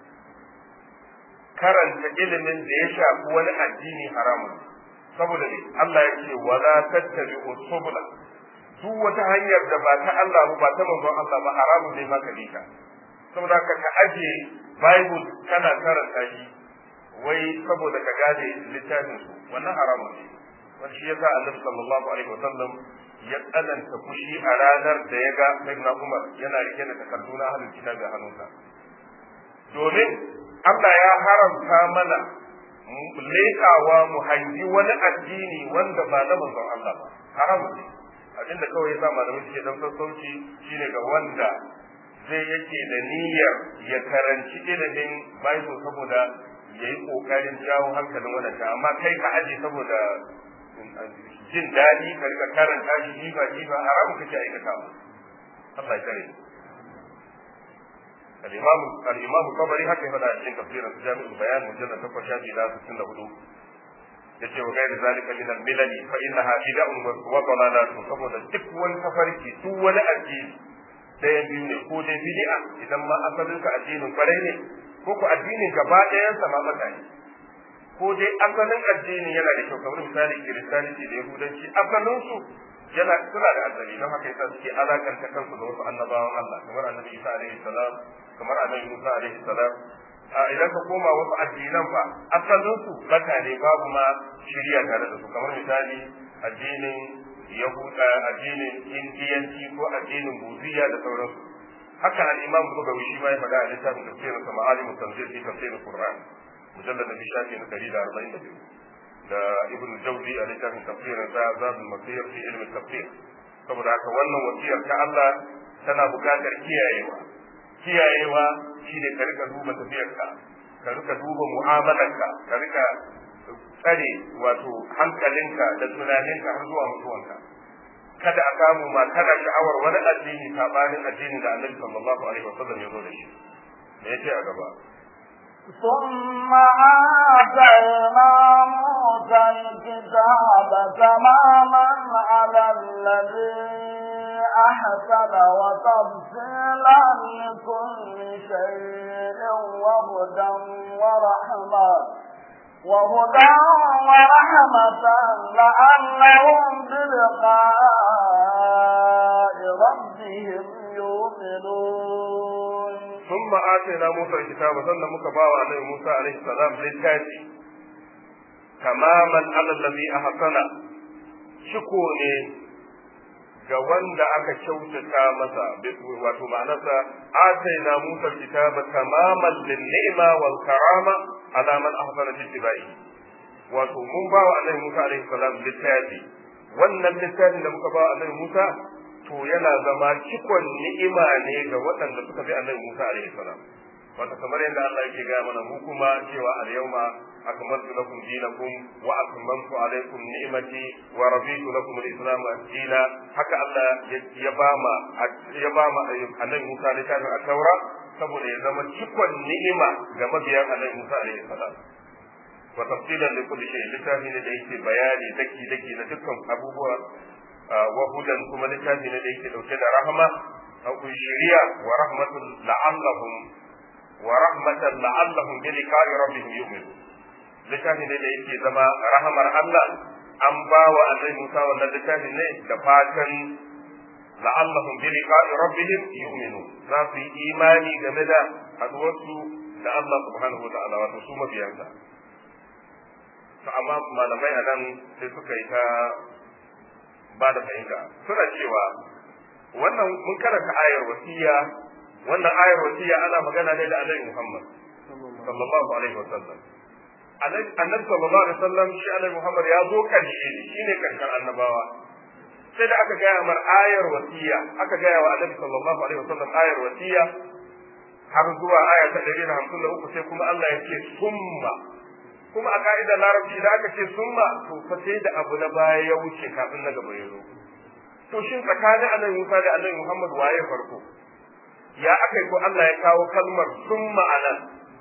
karanta ilimin da ya shafi wani addini haramun ne saboda ne Allah ya ce wala tattabi'u subula duk wata hanyar da ba ta Allah ba ta manzon Allah ba haramun ne maka dika saboda ka ka aje bible kana karanta shi wai saboda ka gane littafin su wannan haramun ne wani shi yasa Annabi sallallahu alaihi wasallam ya tsananta fushi a ranar da ya ga Sayyidina Umar yana rike da takardu na ahlul kitabi a hannunsa domin Allah ya haramta mana leƙawa mu hangi wani addini wanda ba na manzon Allah ba haramun ne abinda kawai yasa malamai suke dan sassauci shine ga wanda zai yake da niyyar ya karanci ilimin Bible saboda ya yi ƙoƙarin jawo hankalin wadanda amma kai ka aje saboda jin daɗi ka rika karanta shi jifa jifa haramun kake aikata mu Allah ya kare الإمام الإمام الطبري هكذا فلا cikin tafsirin جامع البيان مجلد 8 shafi na 64 yace wa gairi zalika min al-milal fa innaha bid'un wa dalalatun saboda duk wani tafarki duk wani addini ɗayan biyu ne ko dai bid'a idan ma asalin ka addinin kwarai ne ko ko addinin gaba ɗayan sa ma mata ne ko dai asalin addinin yana da kyau kamar misali kiristanci da yahudanci asalin su yana suna da asali don haka yasa suke alakanta kansu da wasu annabawan Allah kamar annabi Isa alaihi salam kamar annabi Musa alaihi salam a idan ka koma wasu addinan fa asalin su baka ne babu ma shirya tare da su kamar misali addinin yahuda addinin indiyanci ko addinin buziya da sauransu haka al-imam bugawi shi ma ya faɗa a littafin tafsirin sa ma'alimu tanzil fi tafsirin qur'an mujallad na shafi na 142 da ibn jawzi a littafin tafsirin sa zabul masir fi ilmi tafsir saboda haka wannan wasiyar ta Allah tana buƙatar kiyayewa kiyayewa shine ka rika duba tafiyarka ka rika duba mu'amalarka ka rika tsare wato hankalinka da tunaninka har zuwa mutuwanka kada a samu ma kana sha'awar wani addini sabanin addinin da Annabi sallallahu alaihi wasallam ya zo da shi me yace a gaba ثم آتينا موسى الكتاب تماما على الذي أحسن وتفصيلا لكل شيء وهدى ورحمة وهدى ورحمة لعلهم بلقاء ربهم يؤمنون ثم آتينا موسى الكتاب ثم مكباوى عليه موسى عليه السلام للتاتي تماما على الذي أحسن شكوني ga wanda aka kyautata masa wato ma'anarsa ataina musa kitaba tamaman lin ni'ma wal karama ala man ahsana fi tibai wato mun ba wa annabi musa alaihi salam littafi wannan littafin da muka ba wa annabi musa to yana zama cikon ni'ima ne ga waɗanda suka bi annabi musa alaihi salam wato kamar yadda Allah yake gaya mana mu kuma cewa al yawma akmaltu lakum dinakum wa atmamtu alaykum ni'mati wa raditu lakum al-islam dina haka Allah ya ba ma ya ba ma annabi Musa littafin at-taura saboda ya zama cikon ni'ima ga mabiyan annabi Musa alaihi salam wa tafsilan li kulli shay littafi ne da yake bayani daki daki na dukkan abubuwa wa hudan kuma littafi ne da yake dauke da rahama akwai shari'a wa rahmatul la'allahum wa rahmatan la'allahum bi liqa'i rabbihim yu'minun littafi ne da yake zama rahamar Allah an ba wa annabi Musa wannan littafi ne da fatan la'allahum bi liqa'i rabbihim yu'minun za su yi imani game da haduwarsu da Allah subhanahu wa ta'ala wato su mabiyansa to amma malamai a nan sai suka yi ta ba da fahimta suna cewa wannan mun karanta ayar wasiya wannan ayar wasiya ana magana ne da Annabi Muhammad sallallahu alaihi wasallam Annabi sallallahu alaihi wasallam shi Annabi Muhammad ya zo karshe shine karshen annabawa sai da aka gaya mar ayar wasiya aka gaya wa Annabi sallallahu alaihi wasallam ayar wasiya har zuwa aya ta 153 sai kuma Allah ya ce summa kuma a ka'idar larabci da aka ce summa to fa sai da abu na baya ya wuce kafin na gaba ya zo to shin tsakanin Annabi Musa da Annabi Muhammad waye farko ya aka yi ko Allah ya kawo kalmar sun ma'ana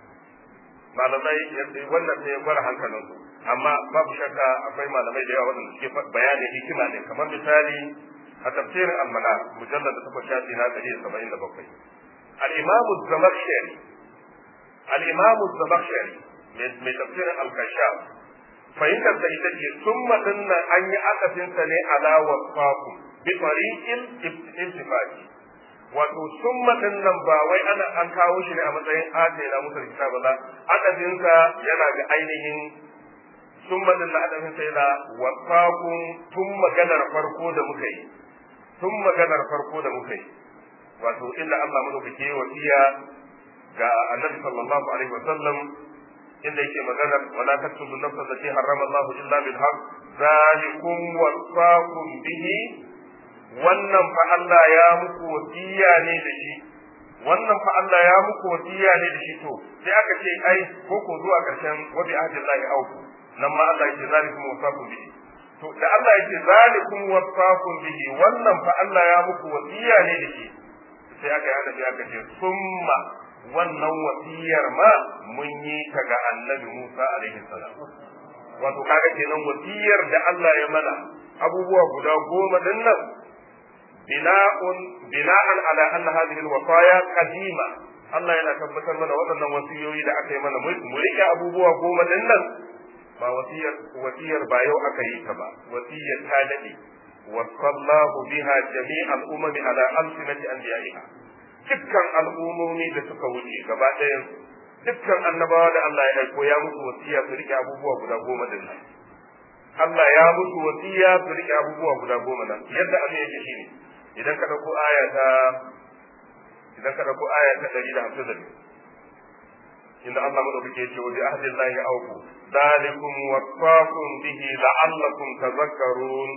malamai wannan sai ya gwara hankalin su amma babu shakka akwai malamai da yawa waɗanda suke bayanin hikima ne kamar misali a tafsirin almana mujallar da takwas shafi na ɗari da saba'in da bakwai al-imamu zamakshari al-imamu zamakshari mai tafsirin al-kashaf fahimtar da ita ce sun nan an yi akasinsa ne ala wasfaku bi tariqil iltifati wato summa din nan ba wai ana an kawo shi ne a matsayin adai na musul kitaba ba adadinsa yana ga ainihin summa din da adadin sa yana wasaqun tun maganar farko da muka yi tun maganar farko da muka yi wato inda Allah madaukake wasiya ga annabi sallallahu alaihi wasallam inda yake maganar wala taktubu nafsa allati harrama Allah illa bil haqq zalikum wasaqum bihi wannan fa Allah ya muku wasiya ne da shi wannan fa Allah ya muku wasiya ne da shi to sai aka ce ai ko ko zuwa karshen wa bi ahdillahi auku nan ma Allah yake zalikum wasaqum bihi to da Allah yake zalikum wasaqum bihi wannan fa Allah ya muku wasiya ne da shi sai aka yi sai aka ce summa wannan wasiyar ma mun yi ta ga annabi Musa alaihi salam wato kaga kenan wasiyar da Allah ya mana abubuwa guda goma din nan bina'un bina'an ala anna hadhihi alwasaya qadima Allah yana tabbatar mana waɗannan wasiyoyi da aka yi mana mu rike abubuwa goma din nan ba wasiyar wasiyar ba yau aka yi ta ba wasiyar ta dade wasallahu biha jami'al umami ala alsinati anbiya'iha dukkan al'ummomi da suka wuce gaba ɗayan dukkan annabawa da Allah ya aiko ya musu wasiya su rike abubuwa guda goma din nan Allah ya musu wasiya su rike abubuwa guda goma nan yadda abin yake shine idan ka dauko aya ta idan ka dauko aya ta 152 inda Allah madaukake ya ce wa bi ahdillahi awfu dalikum wasaqum bihi la'allakum tadhakkarun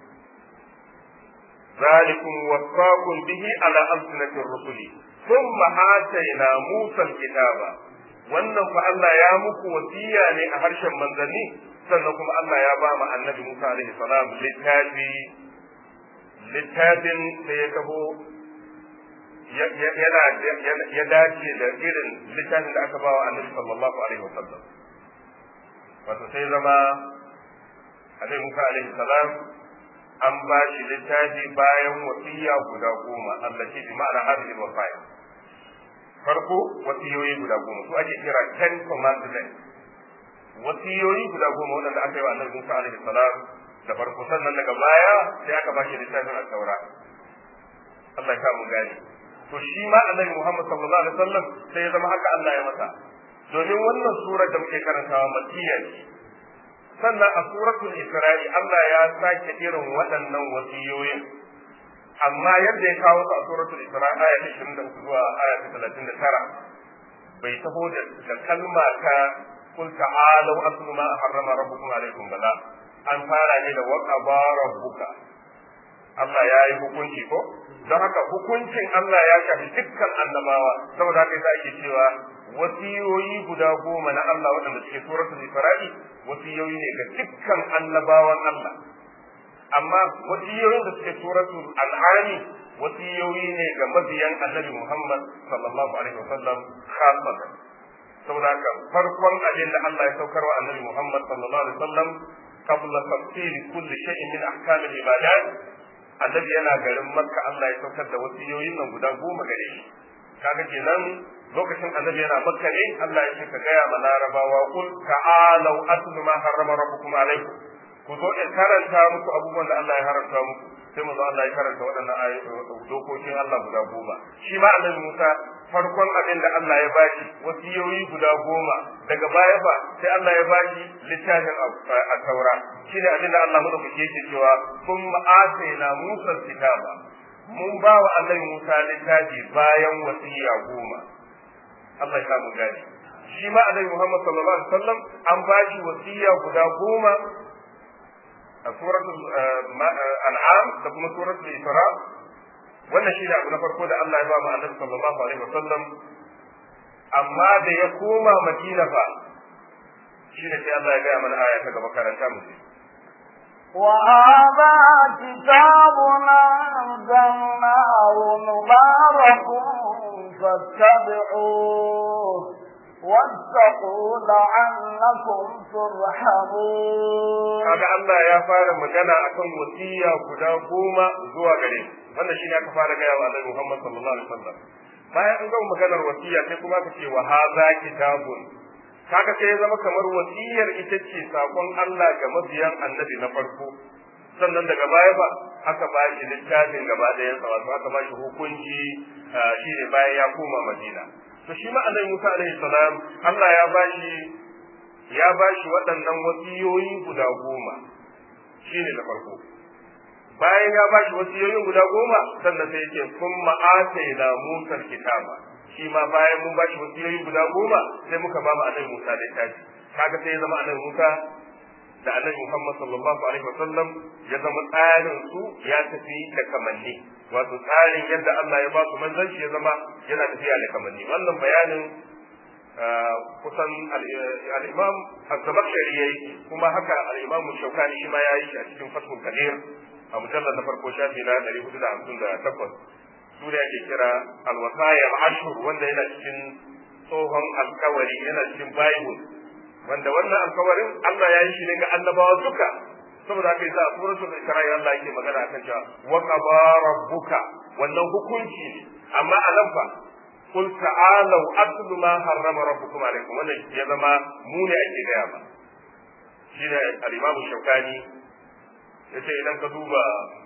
ذلكم وصاكم به على ألسنة الرسل ثم آتينا موسى الكتاب wannan fa Allah ya muku wasiya ne a harshen manzanni sannan kuma Allah ya ba mu annabi Musa alaihi salam littafi littafin da ya taho yana ya dace da irin littafin da aka ba wa annabi sallallahu alaihi wasallam wato sai zama annabi Musa alaihi salam an ba shi littafi bayan wasiya guda goma allati bi ma'ana hadhihi al-wasaya farko wasiyoyi guda goma su ake kira ten commandments wasiyoyi guda goma waɗanda aka yi wa annabi Musa alaihi salam da farko sannan daga baya sai aka ba shi littafin al-taura Allah ya mu gani to shi ma annabi Muhammad sallallahu alaihi wasallam sai ya zama haka Allah ya masa domin wannan surar da muke karantawa makiyya ce sannan a suratul isra'i Allah ya sake irin waɗannan wasiyoyin amma yadda ya kawo su a suratul isra'i aya ta 23 zuwa aya ta 39 bai taho da kalma ta kul ta'alu aslu ma harrama rabbukum alaikum bala an fara ne da waqaba rabbuka Allah ya yi hukunci ko don haka hukuncin Allah ya shafi dukkan annabawa saboda haka yasa ake cewa wasiyoyi guda goma na Allah waɗanda suke suratul Isra'i wasiyoyi ne ga dukkan annabawan Allah amma wasiyoyin da suke suratul An'ami wasiyoyi ne ga mabiyan Annabi Muhammad sallallahu alaihi wasallam khasatan saboda haka farkon abin da Allah ya saukar wa Annabi Muhammad sallallahu alaihi wasallam qabla tafsir kulli shay'in min ahkam al-ibadat annabi yana garin makka Allah ya saukar da wasiyoyin nan guda goma gare shi kaga kenan lokacin annabi yana makka ne Allah ya ce ka gaya ma larabawa kul ta'alu atlu ma harrama rabbukum alaikum ku zo in karanta muku abubuwan da Allah ya haramta muku sai mu zo Allah ya karanta waɗannan dokokin Allah guda goma shi ma annabi Musa farkon abin da Allah ya bashi wasiyoyi guda goma daga baya fa sai Allah ya bashi littafin a taura shi ne abin da Allah madaukake yake cewa kun ma'asaina Musa kitaba mun ba wa annabi Musa littafi bayan wasiya goma Allah ya samu gani shi ma annabi Muhammad sallallahu alaihi wasallam an bashi wasiya guda goma a suratul an'am da kuma suratul isra wannan shi ne abu na farko da Allah ya ba mu annabi sallallahu alaihi wasallam amma da ya koma Madina fa shi ne sai Allah ya gaya mana aya ta gaba karanta mu وهذا كتاب أنزلناه مبارك فاتبعوه واتقوا لعلكم ترحمون kaga Allah ya fara magana akan wasiya guda goma zuwa gare wannan shine aka fara gaya wa Annabi Muhammad sallallahu alaihi wasallam bayan an gama maganar wasiya sai kuma aka ce wa hadha kitabun kaga sai ya zama kamar wasiyar ita ce sakon Allah ga mabiyan Annabi na farko sannan daga baya ba aka ba shi littafin gaba da yansa wato aka ba shi hukunci shine bayan ya koma Madina to shi ma Annabi Musa alaihi salam Allah ya ba shi ya ba shi waɗannan wasiyoyi guda goma shi ne na farko bayan ya ba shi wasiyoyin guda goma sannan sai yake kun ma'atai na musar kitaba shi ma bayan mun ba shi wasiyoyi guda goma sai muka ba mu annabi musa da tashi kaga sai ya zama annabi musa da annabi muhammad sallallahu alaihi wasallam ya zama tsarin su ya tafi da kamanni wato tsarin yadda Allah ya ba su manzanci ya zama yana tafiya da kamanni wannan bayanin kusan al'imam az-zamakhshari yayi kuma haka al'imam shaukani shi ma yayi shi a cikin fathul kadir a mujallar na farko shafi na 458 su da yake kira al-wasaya al-ashhur wanda yana cikin tsohon alkawari yana cikin bible wanda wannan alkawarin Allah ya yi shi ne ga annabawa duka saboda haka yasa a suratul isra'i Allah yake magana akan cewa wa qaba rabbuka wannan hukunci ne amma a nan fa قل تعالوا أتل ما حرم ربكم عليكم wannan ya zama mu ne ake gaya ba shine al-Imam Shawkani yace idan ka duba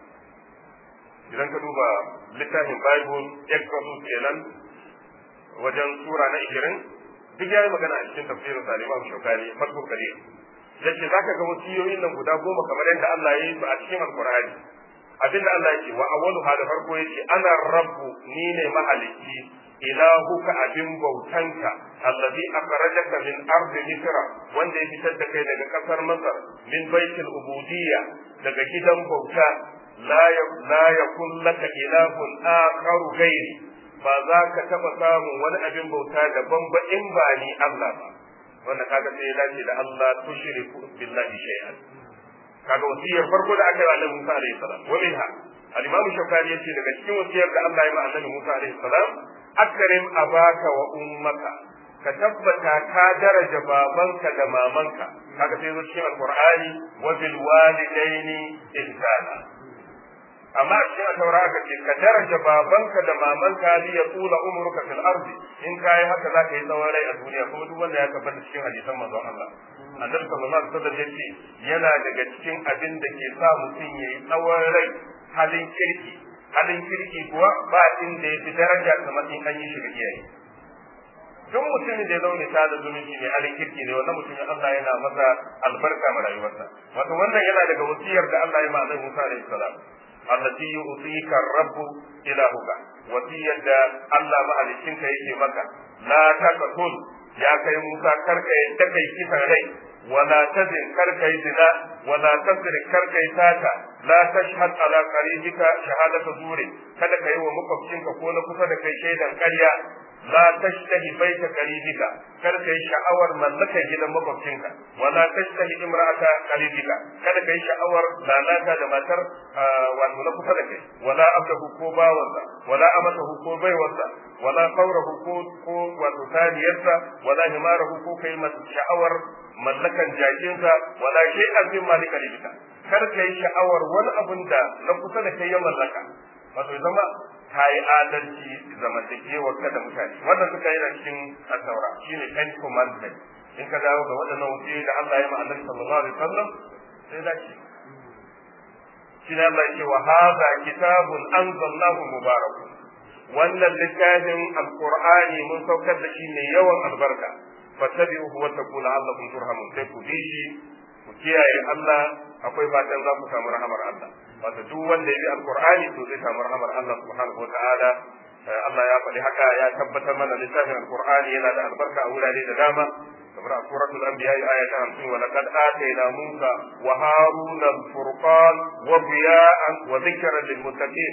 idan ka duba littafin Bible Exodus kenan wajen sura na 20 duk yayi magana a cikin tafsirin sa al-Imam Shawkani Fathul Qadir yace zaka ga wasiyoyin nan guda goma kamar yadda Allah ya yi su a cikin Al-Qur'ani abinda Allah yake wa awwalu hada farko yace ana rabbu ni ne mahalicci ilahuka abin bautanka allazi akhrajaka min ardi misra wanda ya fitar da kai daga kasar masar min baitul ubudiyya daga gidan bauta la la yakun laka ilahun akharu ghairi ba za ka taba samun wani abin bauta daban ba in ba ni Allah ba wanda kaga sai ya dace da Allah tushriku billahi shay'an kaga wasiyar farko da aka yi wa Annabi Musa alaihi salam wa minha al-Imam Shawkani yace daga cikin wasiyar da Allah ya ma Annabi Musa alaihi salam akrim abaka wa ummaka ka tabbata ka daraja babanka da mamanka kaga sai zo cikin alqur'ani wa bil walidaini ihsana amma a cikin taura aka ce ka daraja babanka da mamanka li ya tula umruka fil ardi in kai haka za ka yi tsawon rai a duniya kuma duk wanda ya tabbata cikin hadisan manzon Allah annabi sallallahu alaihi wasallam yace yana daga cikin abin da ke sa mutum yayi tsawon rai halin kirki halin kirki kuwa ba inda ya fi daraja kamar in an yi shi ga iyaye duk mutumin da ya zaune ta da zumunci mai halin kirki ne wannan mutumin Allah yana masa albarka ma rayuwarsa wato wannan yana daga wasiyar da Allah ya ma Annabi Musa alaihi salam allati yu'tika ar-rabb ilahuka wasiyar da Allah mahaliccinka yake maka la taqtul ya kai Musa karka yadda kai kisan rai wala tazin karka yi zina wala tazrik karka yi sata la tashhad ala qaribika shahadatu zuri kada ka yi wa makwabcinka ko na kusa da kai shaidan ƙarya la tashtahi baita qaribika kar ka yi sha'awar mallakar gidan makwabcinka wala tashtahi imra'ata qaribika kada ka yi sha'awar lalata da matar wato na kusa da kai wala abdahu ko bawansa wala amatahu ko baiwarsa wala qawrahu ko ko wato taniyarsa wala himarahu ko kai masa sha'awar mallakan jakinsa wala shay'an min malika libika kar ka yi sha'awar wani abun da na kusa da kai ya mallaka wato zama ka yi adalci zamantakewar ka da mutane wannan suka yi cikin asaura shine ten commandment in ka dawo ga waɗannan wuce da Allah ya ma annabi sallallahu alaihi wasallam sai da shi shine Allah ya ce wa hadha kitabun anzalnahu mubarakun wannan littafin alqur'ani mun saukar da shi ne yawan albarka fattabi'uhu wa taqulu la'allakum turhamun sai ku bi shi ku kiyaye Allah akwai fatan za ku samu rahamar Allah wato duk wanda ya bi alqur'ani to zai samu rahamar Allah subhanahu wataala Allah ya faɗi haka ya tabbatar mana littafin alqur'ani yana da albarka a wurare da dama kamar a suratul anbiya aya ta 50 wa laqad atayna musa wa haruna al-furqan wa diya'an wa dhikran lil muttaqin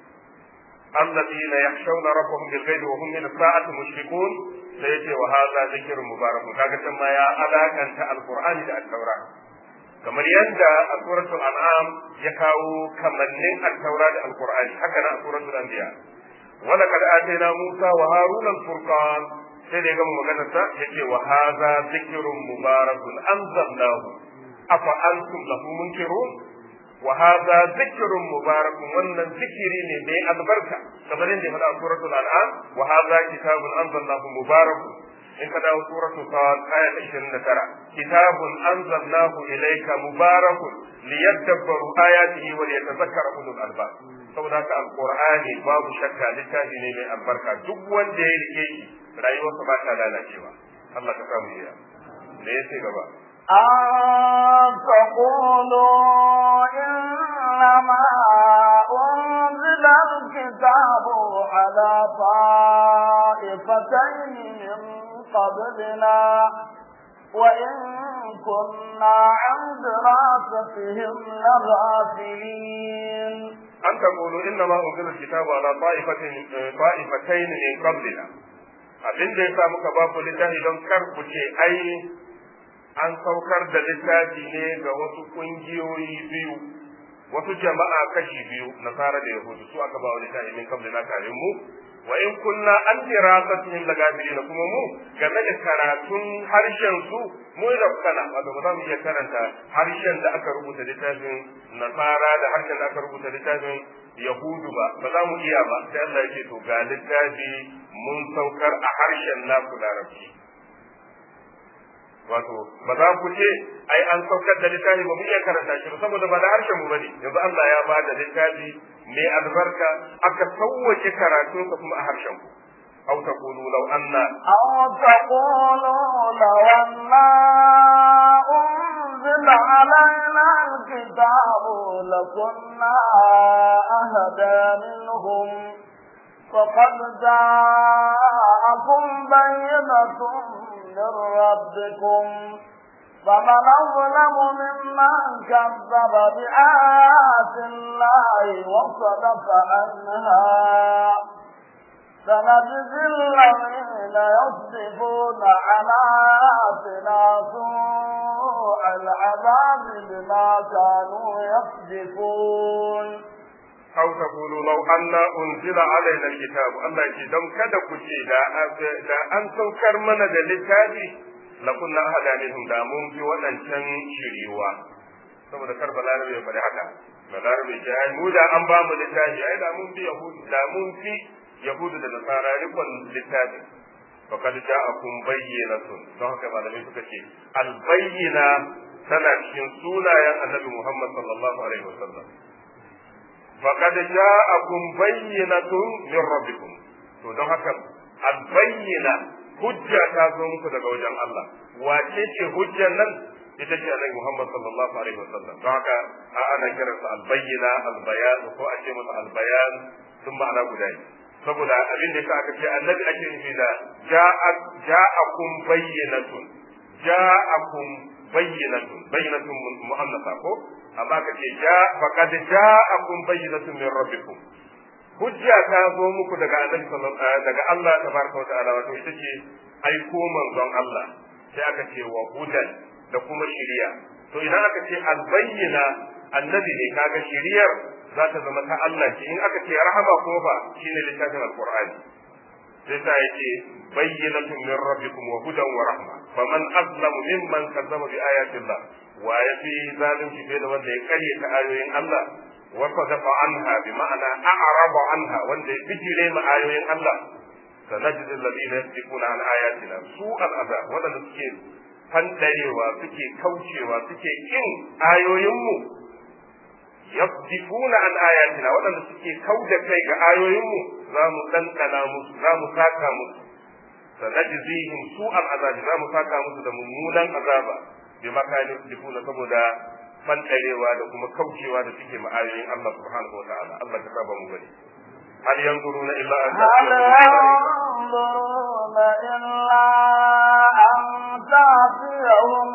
الذين يخشون ربهم بالغيب وهم من الساعة مشركون سيأتي وهذا ذكر مبارك كاكا ما يا ألاكا القرآن da التوراة kamar yadda a suratul an'am ya kawo kamannin al-taura da al-qur'ani haka na a suratul anbiya wala kad atayna musa wa haruna al-furqan sai da gama magana ta yace wa hadha dhikrun mubarakun anzalnahu afa antum lahu munkirun wa hadha dhikrun mubarakun wannan zikiri ne mai albarka kamar yadda ya faɗa a suratul an'am wa hadha kitabun anzalnahu mubarakun in ka dawo suratul sad aya ta 29 kitabun anzalnahu ilayka mubarakun liyadabbaru ayatihi wa liyatadhakkara ulul albab saboda haka alqur'ani babu shakka littafi ne mai albarka duk wanda ya rike shi rayuwarsa ba ta lalacewa Allah ka samu iya me yace gaba أن تقولوا إنما أنزل الكتاب على طائفتين من قبلنا وإن كنا عن دراستهم لغافلين أن تقولوا إنما أنزل الكتاب على طائفتين طائفتين من قبلنا abin da ya sa muka ba ku littafi don kar ku ce ai an saukar da littafi ne ga wasu ƙungiyoyi biyu wasu jama'a kashi biyu nasara da yahudu su aka ba wa littafi min kabli na kare mu wa in kunna an dirasatihim lagafilina kuma mu game da karatun harshen su mu da kana wato ba za mu iya karanta harshen da aka rubuta littafin nasara da harshen da aka rubuta littafin yahudu ba ba za mu iya ba sai Allah ya ce to ga littafi mun saukar a harshen naku larabci wato ba za ku ce ai an saukar da littafi ba mu iya karanta shi ba saboda ba da harshen mu bane yanzu Allah ya ba da littafi mai albarka aka sauwace karatun sa kuma a harshen ku aw taqulu law anna أو تقولوا لو أنا أنزل علينا الكتاب لكنا أهدى منهم فقد جاءكم بينة من ربكم فمن أظلم ممن كذب بآيات الله وصدف عنها سنجزي الذين يصدفون عن آياتنا سوء العذاب بما كانوا يصدفون أو تقولوا لو أن أنزل علينا الكتاب الله يجي دم كذا كشي لا لا أن تنكر من الكتاب لكنا أهلا منهم دا mun fi waɗancan shiriwa saboda kar balarabe ya faɗi haka balarabe ce ai mu da an ba mu littafi ai da mun fi yahudu da mun fi yahudu da nasara rikon littafin faqad ja'akum bayyinatun don haka malamai suka ce al bayyina tana cikin sunayen annabi Muhammad sallallahu alaihi wasallam faqad ja'akum bayyinatun min rabbikum to don haka al bayyina hujja ta zo muku daga wajen Allah wace ce hujjar nan ita ce annabi Muhammad sallallahu alaihi wasallam don haka a ana kiransa al bayyina al bayan ko a ce masa al bayan sun ma'ana guda ne saboda abin da aka ce annabi ake nufi da ja'akum bayyinatun ja'akum bayyinatun bayyinatun mu'annasa ko amma ka ce ja faqad ja'akum bayyinatun min rabbikum hujja ta zo muku daga annabi sallallahu daga Allah tabaraka wa ta'ala wato ita ce aiko manzon Allah sai aka ce wa hudan da kuma shiriya to idan aka ce albayyina annabi ne kaga shiriyar za ta zama ta Allah ce in aka ce rahama kuma fa shine littafin alqur'ani sai ta yake bayyinatun min rabbikum wa hudan wa rahma faman azlamu mimman kazzaba bi ayatillah wa yafi zalunci fiye da wanda ya karye ta ayoyin Allah wa sadafa anha bi ma'ana a'raba anha wanda ya bijire ma ayoyin Allah sanajid alladhina yasdiquna an ayatina su al'azab wadanda suke fandarewa suke kaucewa suke kin ayoyinmu yasdifuna an ayatina waɗanda suke kauda kai ga ayoyinmu za mu ɗanɗana musu za mu saka musu sanajzihim su al'azabi za mu saka musu da mummunan azaba bi makani yasdifuna saboda fanɗarewa da kuma kaucewa da suke ma ayoyin Allah subhanahu wa ta'ala Allah ka saba mu gani هل ينظرون إلا أن هل ينظرون إلا أن تأتيهم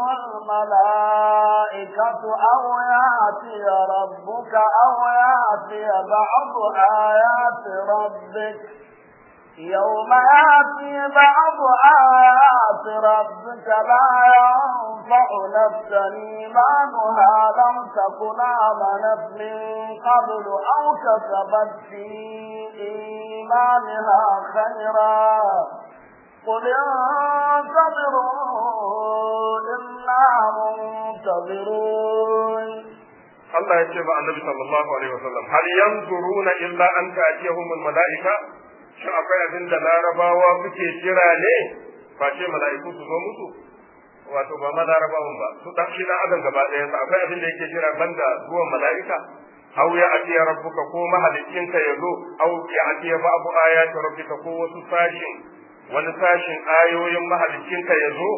الملائكة أو يأتي ربك أو يأتي بعض آيات ربك يوم يأتي بعض آيات ربك لا ينفع نفسا إيمانها لم تكن آمنت من قبل أو كسبت في إيمانها خيرا قل انتظروا إنا منتظرون Allah ya ce ba annabi sallallahu alaihi wasallam hal yanzuruna illa an ta'tiyahumul mala'ika shin akwai abin da larabawa suke jira ne face mala'iku su zo musu wato ba ma larabawan ba su dan shi dan adam gaba ɗayan sa akwai abin da yake jira banda zuwan mala'ika aw ya atiya rabbuka ko mahalicinka ya zo aw ya atiya babu ayati rabbika ko wasu sashin wani sashin ayoyin mahalicinka ya zo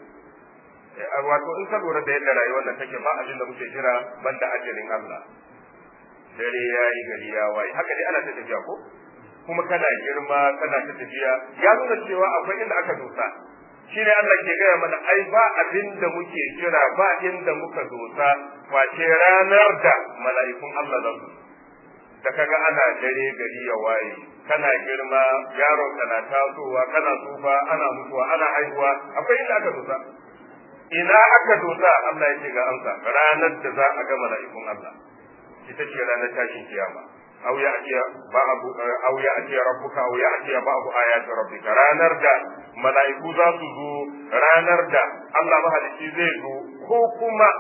wato in ka lura da yadda rayuwar nan take ba abin da muke jira banda ajalin Allah dare yayi gari ya waye haka dai ana ta tafiya ko kuma kana girma kana ta tafiya ya nuna cewa akwai inda aka dosa shi ne Allah ke gaya mana ai ba abin da muke jira ba inda muka dosa face ranar da mala'ikun Allah za su da kaga ana dare gari ya waye kana girma yaron kana tasowa kana tsufa ana mutuwa ana haihuwa akwai inda aka dosa ina aka dosa Allah ya ce ga amsa ranar da za a ga mala'ikun Allah ita ce ranar tashin kiyama aw ya'ti ba'du aw ya'ti rabbuka aw ya'ti ba'du ayati rabbika ranar da mala'iku za su zo ranar da Allah mahalicci zai zo ko kuma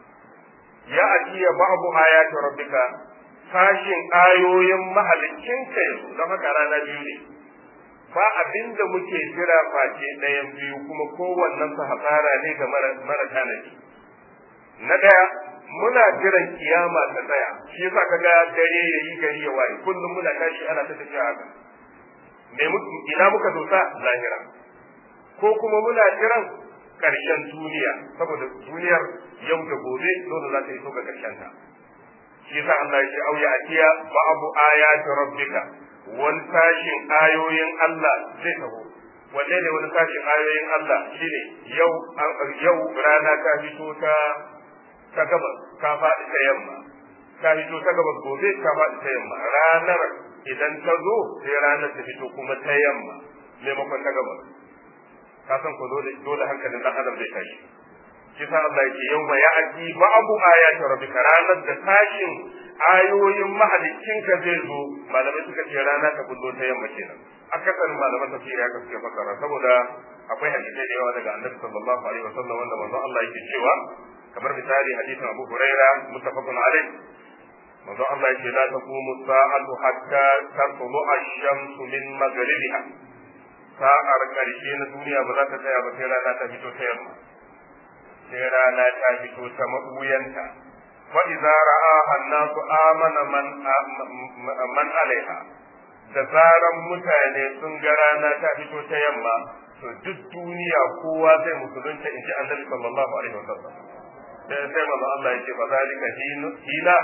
ya'ti ba'du ayati rabbika sashin ayoyin mahaliccinka yanzu don haka rana biyu ne ba abin da muke jira face ɗayan biyu kuma kowannen su hasara ne ga mara tanadi na ɗaya muna jiran kiyama ta tsaya shi yasa kaga dare yayi gari ya waye kullum muna tashi ana ta tafiya haka me ina muka dosa lahira ko kuma muna jiran karshen duniya saboda duniyar yau da gobe dole za ta iso ga karshen ta shi yasa Allah ya ce au ya atiya ba abu ayati rabbika wani sashin ayoyin Allah zai taho wanne ne wani sashin ayoyin Allah shine yau yau rana ta fito ta ta gabas ka faɗi ta yamma ka fito ta gabas gobe ka faɗi ta yamma ranar idan ta zo sai ranar ta fito kuma ta yamma maimakon ta gabas ka san ko dole dole hankalin dan adam zai tashi shi sa Allah yake yau ma ya'ti ba'du ayati rabbika ranar da tashin ayoyin mahaliccinka zai zo malamai suka ce rana ta bullo ta yamma kenan akasarin malaman tafsiri haka suke fassara saboda akwai hadisai da yawa daga annabi sallallahu alaihi wasallam wanda manzon Allah yake cewa kamar misali hadisin Abu Huraira muttafaqun alaihi manzon Allah yake la taqumu sa'atu hatta tatlu ash-shamsu min maghribiha sa'ar karshe na duniya ba za ta tsaya ba sai rana ta fito ta yamma sai rana ta fito ta mabuyanta wa idza ra'aha an-nasu amana man man alaiha da zaran mutane sun ga rana ta fito ta yamma to duk duniya kowa zai musulunta in ji annabi sallallahu alaihi wasallam sai sai manzo Allah yake fa zalika hina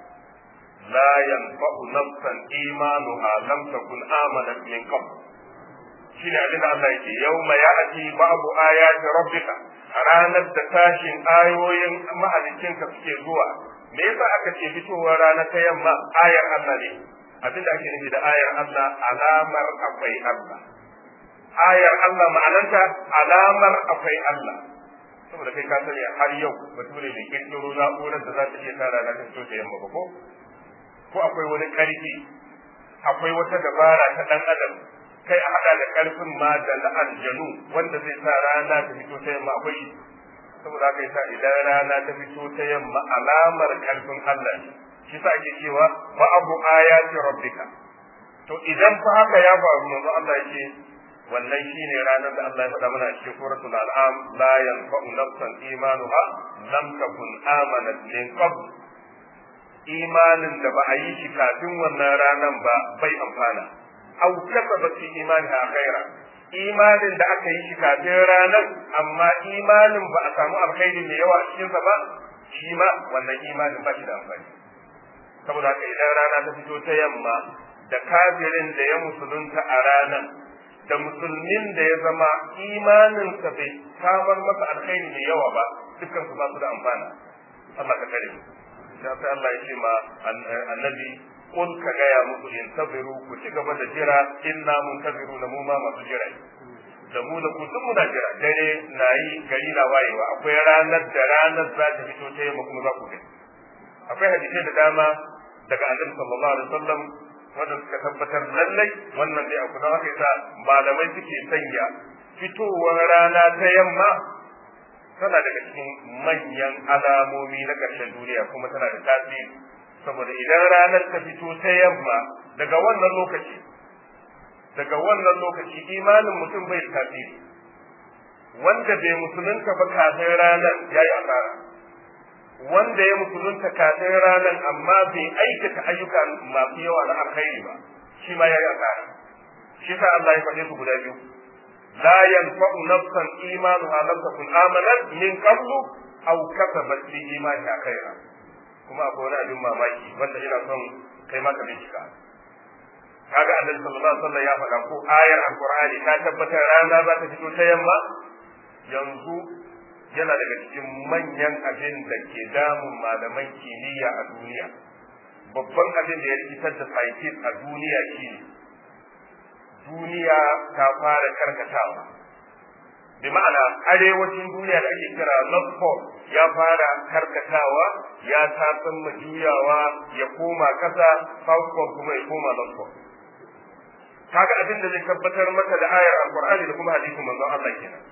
la yanfa'u nafsan imanuha lam takun amanat min qabl shine abin da Allah yake yawma ya'ti ba'du ayati rabbika ranar da tashin ayoyin mahalicinka suke zuwa me yasa aka ce fitowar rana ta yamma ayar Allah ne abin da ake nufi da ayar Allah alamar akwai Allah ayar Allah ma'ananta alamar akwai Allah saboda kai ka sani har yau bature bai kirkiro na'urar da za ta iya sa rana ta fito ta yamma ba ko ko akwai wani karfi akwai wata dabara ta dan adam kai a hada da karfin ma da na aljanu wanda zai sa rana ta fito ta yamma akwai saboda haka yasa idan rana ta fito ta yamma alamar karfin Allah ne shi sa ake cewa ba abu ayati rabbika to idan fa haka ya faru manzo Allah yake wannan shine ranar da Allah ya faɗa mana a cikin suratul an'am la yanfa'u nafsan imanuha lam takun amanat min qabl imanin da ba a yi shi kafin wannan ranan ba bai amfana aw kasabat fi imaniha khaira imanin da aka yi shi kafin ranar amma imanin ba a samu alkhairi mai yawa a cikinsa ba shi ma wannan imanin ba shi da amfani saboda haka idan rana ta fito ta yamma da kafirin da ya musulunta a ranar da musulmin da ya zama imaninsa bai samar masa alkhairi mai yawa ba dukkan su ba su da amfana Allah ka kare sai sai Allah ya ce ma annabi kun ka gaya musu in tabiru ku ci gaba da jira inna mun tabiru na mu ma masu jira da mu da ku duk muna jira dare na yi gari na wayewa akwai ranar da ranar za ta fito ta yamma kuma za ku gani akwai hadisai da dama daga annabi sallallahu alaihi wasallam wanda suka tabbatar lallai wannan dai abu da haka yasa malamai suke sanya fitowar rana ta yamma tana daga cikin manyan alamomi na ƙarshen duniya kuma tana da tasiri saboda idan ranar ta fito ta yamma daga wannan lokaci daga wannan lokaci imanin mutum bai tasiri wanda bai musulunta ba kafin ranar ya yi asara wanda ya musulunta kafin ranar amma bai aikata ayyuka masu yawa na alkhairi ba shi ma ya yi asara shi sa Allah ya faɗe su guda biyu la yanfa'u nafsan imanuha lam takun amanat min qablu aw kasabat fi imaniha khaira kuma akwai wani abin mamaki wanda ina son kai ma ka bincika kaga annabi sallallahu alaihi wasallam ya faɗa ko ayar alqur'ani ta tabbatar rana za ta fito ta yamma yanzu yana daga cikin manyan abin da ke damun malaman kimiyya a duniya babban abin da ya rikitar da scientist a duniya shine duniya ta fara karkatawa bi ma'ana arewacin duniya da ake kira north pole ya fara karkatawa ya tasan juyawa ya koma kasa south pole kuma ya koma north pole kaga abin da zai tabbatar maka da ayar alqur'ani da kuma hadisin manzon Allah kenan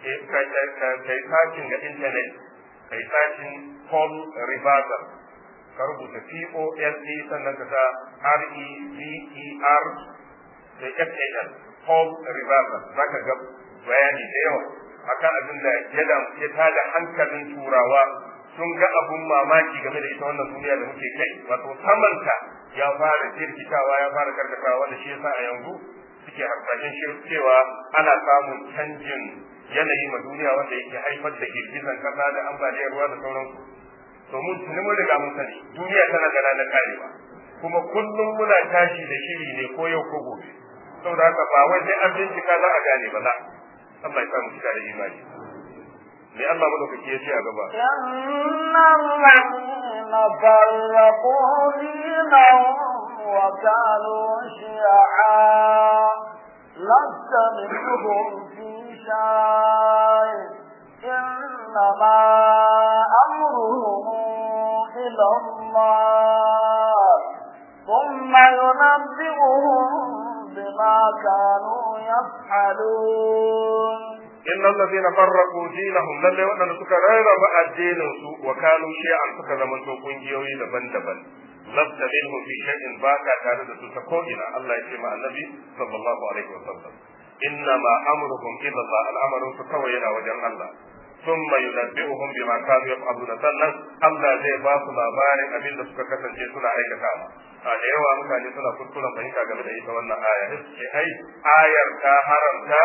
kai sacin ga internet kai sacin Paul Reversal ka rubuta P-O-L-E sannan ka sa R-E-V-E-R da F-A-L Paul Reversal za ka ga bayani da yawa akan abin da ya tada hankalin turawa sun ga abun mamaki game da ita wannan duniya da muke kai wato samanta ya fara jirkitawa ya fara karkatawa wanda shi yasa a yanzu suke harsashen cewa ana samun canjin yanayi ma duniya wanda yake haifar da girgizan kasa da ambaliyar ruwa da sauransu to mun tuni mun riga mun sani duniya tana da ranar karewa kuma kullum muna tashi da shiri ne ko yau ko gobe saboda haka ba wai sai an bincika za a gane ba za Allah ya samu cika da imani me Allah madaukaki ya ce a gaba إن الذين فرقوا دينهم وكانوا شيعا لست منهم في شيء إنما أمرهم إلى الله ثم ينبئهم بما كانوا يفعلون إن الذين فرقوا دينهم للي وأن سكا ريرب الدين وكانوا شيعا سكا زمن سوكون جيوي دبن دبن لست منهم في شيء باكا تارد سكوئنا الله يسمع النبي صلى الله عليه وسلم إنما أمرهم إلى الله الأمر سكوئنا وجن الله ثم ينبئهم بما كانوا يفعلون sannan Allah zai ba su labarin abin da suka kasance suna aikatawa a da yawa mutane suna kuskuren fahimta game da ita wannan aya sai ai ayar ta haramta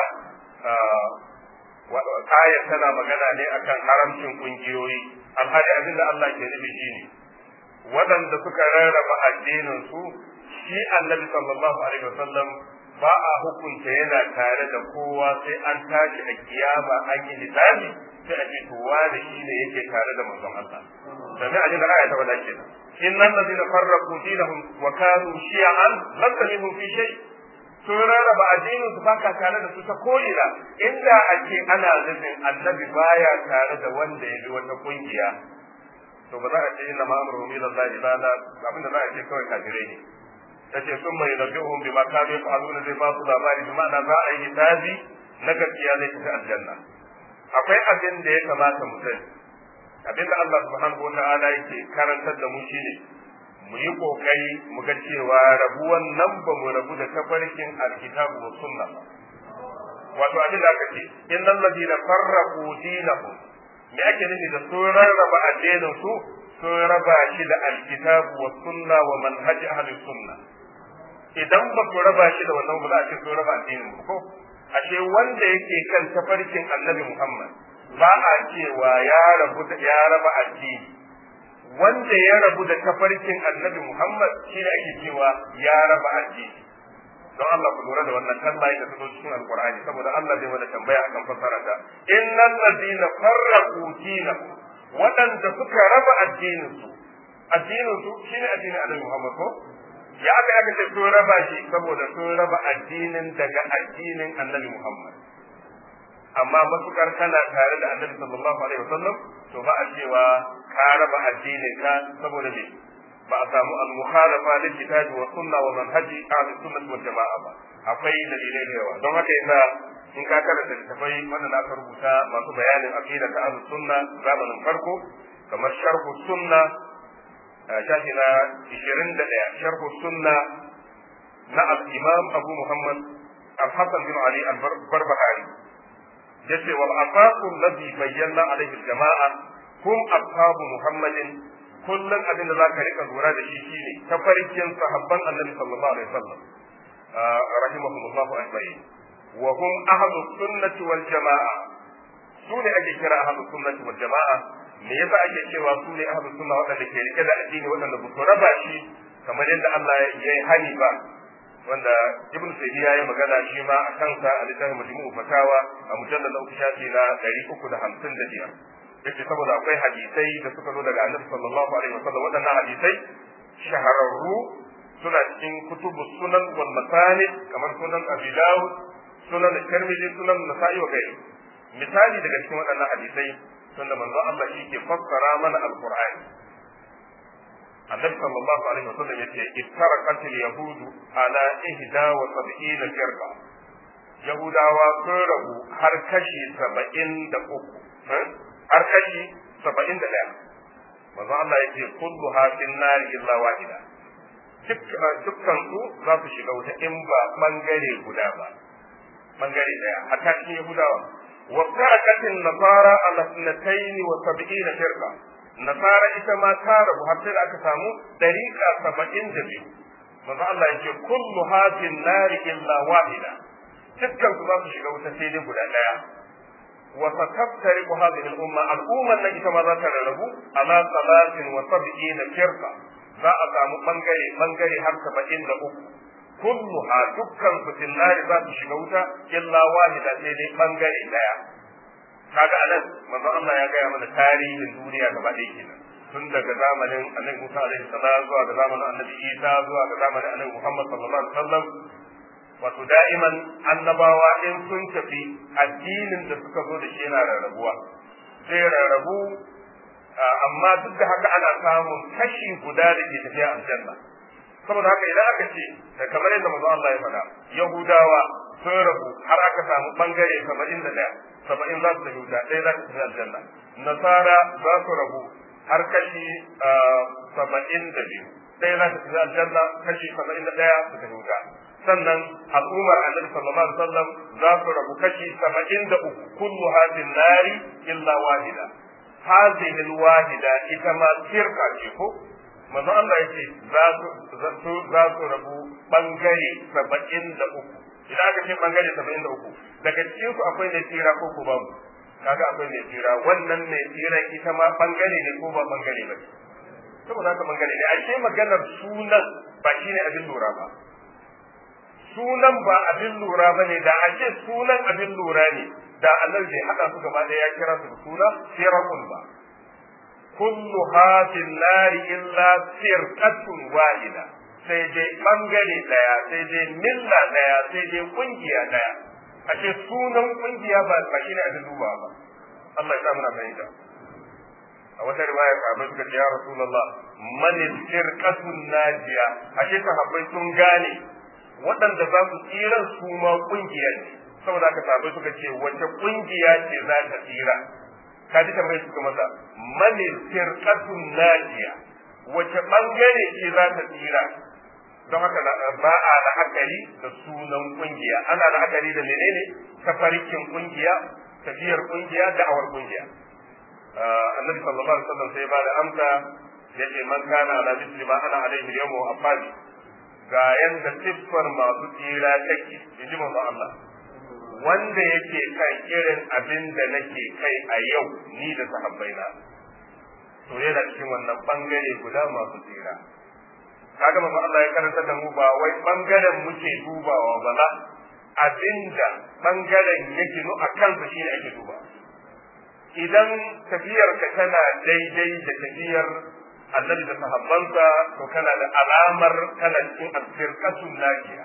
ayar tana magana ne akan haramcin kungiyoyi alhali abin da Allah ke nufi shine waɗanda suka rarraba addinin su shi annabi sallallahu alaihi wasallam ba a hukunta yana tare da kowa sai an tashi a kiyama an yi hisabi sai a ce to wani shi ne yake tare da manzon Allah domin a da aya ta wada kenan innal ladina farraqu dinahum wa kanu shi'an lasta minhum fi shay sun rarraba addinin su baka tare da su ta ko'ina inda ake ana nufin annabi baya tare da wanda ya bi wata kungiya to ba za a ce inna ma'amuru ila Allah ibada abinda za a ce kawai kafirai ne tace sun mai nabihum bima kanu yaf'aluna zai ba su labari bi ma'ana za a yi hisabi na gaskiya zai tafi aljanna akwai abin da ya kamata mu sani abin da Allah subhanahu wata'ala yake karantar da mu shine mu yi kokari mu ga cewa rabuwan nan ba mu rabu da tafarkin alkitabu wa sunna wato abin da aka ce innal ladina farraqu dinahum me ake nufi da sun rarraba addinin su sun raba shi da alkitabu wa sunna wa manhaji ahli sunna idan ba ku raba shi da wannan ba za a ce sun raba addinin ku ko ashe wanda yake kan tafarkin annabi Muhammad ba a cewa ya rabu da ya raba addini wanda ya rabu da tafarkin annabi Muhammad shi ne ake cewa ya raba addini don Allah ku lura da wannan kalma da ta zo cikin alqur'ani saboda Allah zai mana tambaya akan fasara ta innal ladina farraqu dinahum waɗanda suka raba addinin su addinin su shine addinin annabi Muhammad ko ya aka aka ce sun raba shi saboda sun raba addinin daga addinin annabi Muhammad amma matukar kana tare da annabi sallallahu alaihi wasallam to ba a cewa ka raba addinin ka saboda me ba a samu al-mukhalafa lil kitabi wa sunna wa manhaji ahli sunnah wal jamaa ba akwai dalilai da yawa don haka yasa in ka karanta littafai wanda aka rubuta masu bayanin aqida ta ahli sunna zamanin farko kamar sharhu sunna shafi na 21 sharhu sunna na al-imam abu muhammad al-hasan bin ali al-barbahari yace wal asaqu alladhi bayyana alaihi al-jama'a hum ashabu muhammadin kullum abin da zaka rika lura da shi shine tafarkin sahabban annabi sallallahu alaihi wasallam rahimahumullahu ajma'in wa hum ahlus sunnati wal jama'a su ne ake kira ahlus sunnati wal jama'a me yasa ake cewa su ne ahlus sunna waɗanda ke rike da addini waɗanda ba su raba shi kamar yadda Allah ya yi hani ba wanda ibn sayyiya ya yi magana shi ma a kansa a littafin majmu'u fatawa a mujallal uku shafi na 355 yace saboda akwai hadisai da suka zo daga annabi sallallahu alaihi wasallam waɗannan hadisai shahararru suna cikin kutubu sunan wal masanid kamar sunan abi dawud sunan tirmidhi sunan nasa'i wa gairi misali daga cikin waɗannan hadisai tunda manzo Allah shi ke fassara mana alqur'ani annabi sallallahu alaihi wasallam yace iftaraqat al-yahud ala ihda wa sab'ina firqa yahudawa sun rabu har kashi saba'in da uku har kashi saba'in da ɗaya manzo Allah yace kullu hafin nari illa wahida dukkan su za su shiga wuta in ba bangare guda ba bangare daya hatta cikin yahudawa wa farakatin nasara ala sunatayn wa sab'ina firqa nasara ita ma ta rabu har sai da aka samu dariqa saba'in da biyu manzo Allah yake kullu hafin nari illa wahida dukkan su za su shiga wuta sai dai guda daya وستفترق هذه الأمة الأمة التي كما ذكر له على ثلاث وسبعين فرقة za a samu bangare bangare har saba'in da uku kulluha dukkan su finnari za su shiga wuta illa wahida sai dai bangare daya kaga anan manzo Allah ya gaya mana tarihin duniya gaba ɗaya kenan tun daga zamanin annabi Musa alaihi salam zuwa ga zamanin annabi Isa zuwa ga zamanin annabi Muhammad sallallahu alaihi wasallam wato da'iman annabawa in sun tafi addinin da suka zo da shi yana rarrabuwa sai rarrabu amma duk da haka ana samun kashi guda da ke tafiya aljanna saboda haka idan aka ce da kamar yadda manzo Allah ya faɗa Yahudawa sun rabu har aka samu bangare saba'in da ɗaya saba'in za su tafi wuta ɗaya za su tafi aljanna nasara za su rabu har kashi saba'in da biyu ɗaya za su tafi aljanna kashi saba'in da ɗaya su tafi wuta sannan al'ummar annabi sallallahu alaihi wasallam za su rabu kashi saba'in da uku kullu hadin nari illa wahida hadhihi alwahida ita ma firqa ce ko manzo Allah yake za su za su rabu bangare saba'in da uku idan aka ce bangare saba'in da uku daga cikin su akwai mai tsira ko ko babu kaga akwai mai tsira wannan mai tsira ita ma bangare ne ko ba bangare ba saboda haka bangare ne ashe maganar sunan ba shine abin lura ba sunan ba abin lura ba ne da ake sunan abin lura ne da Allah bai haɗa su gaba ɗaya ya kira su da suna firaqun ba kullu hafin nari illa firqatun wahida sai dai bangare daya sai dai milla daya sai dai kungiya daya ashe sunan kungiya ba ba shine abin duba ba Allah ya sa muna fahimta a wata riwaya sahabbai suka ce ya rasulullah man firqatun najiya ashe sahabbai sun gane waɗanda za su tsira su ma kungiya ne saboda haka sahabbai suka ce wace kungiya ce za ta tsira ka ji tambayar suka masa man firqatun najiya wace bangare ce za ta tsira don haka ba a la'akari da sunan kungiya ana la'akari da menene tafarkin kungiya tafiyar kungiya da'awar kungiya annabi sallallahu alaihi wasallam sai ba da amsa yace man kana ala misli ma ana alaihi yawma wa afadi ga yanda siffar masu tsira take inji manzo Allah wanda yake kan irin abin da nake kai a yau ni da sahabbaina to yana cikin wannan bangare guda masu tsira kaga manzo Allah ya karanta da mu ba wai bangaren muke dubawa ba la abinda bangaren yake nu a kansa shine ake duba idan tafiyarka tana daidai da tafiyar annabi da sahabbansa to kana da alamar kana cikin alfirqatun najiya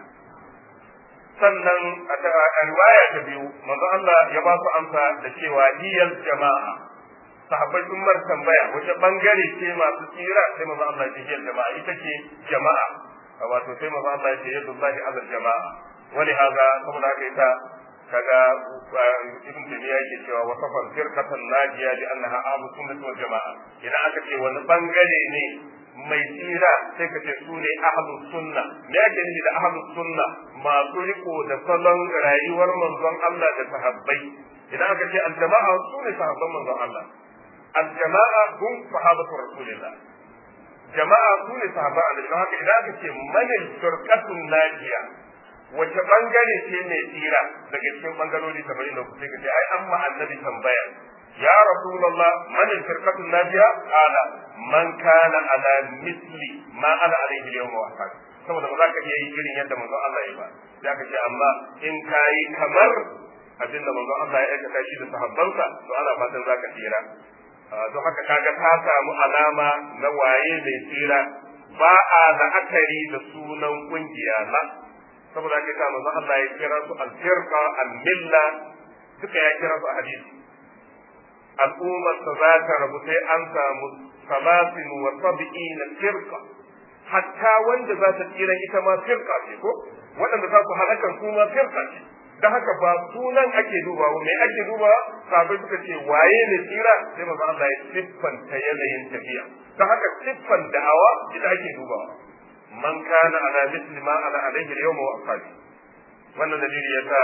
sannan a riwaya ta biyu manzo Allah ya ba su amsa da cewa hiyal jama'a sahabbai sun mar tambaya wace bangare ce masu tsira sai manzo Allah ya ce hiyal jama'a ita ce jama'a wato sai manzo Allah ya ce yadullahi ala jama'a wani haza saboda haka ita kaga ibn tabiya yake cewa wa safar firqatan najiya li annaha ahlus sunnah wal jamaa idan aka ce wani bangare ne mai tsira sai ka ce su ne ahlus sunna me ake nufi da ahlus sunna masu riko da salon rayuwar manzon Allah da sahabbai idan aka ce aljama'a su ne sahabban manzon Allah aljama'a hum sahabatu rasulillah jama'a su ne sahabban Allah don haka idan aka ce manil firqatun najiya wace bangare ce mai tsira daga cikin bangarori saba'in da kuke ka ce ai an ma annabi tambaya ya rasulullah man firqatu najiya ala man kana ala misli ma ana alaihi yawm wa ahad saboda ba za ka iya yi irin yadda manzon Allah ya ba za ka ce amma in kayi kamar abin da manzon Allah ya aikata shi da sahabbansa to ana fatan za ka tsira don haka kaga ka samu alama na waye mai tsira ba a la'akari da sunan kungiya na saboda haka sa manzon Allah ya kira su al-firqa al-milla duka ya kira su a hadisi al'ummar ta za ta rabu sai an samu salasin wa sab'ina firqa hatta wanda za ta tsira ita ma firqa ce ko waɗanda za su halakar su ma firqa ce da haka ba sunan ake dubawa me ake dubawa sabai suka ce waye ne tsira sai manzo Allah ya siffanta yanayin tafiya da haka siffan da'awa ita ake dubawa man kana ala misli ma ala alaihi al-yawma wa ashabi wannan dalili yasa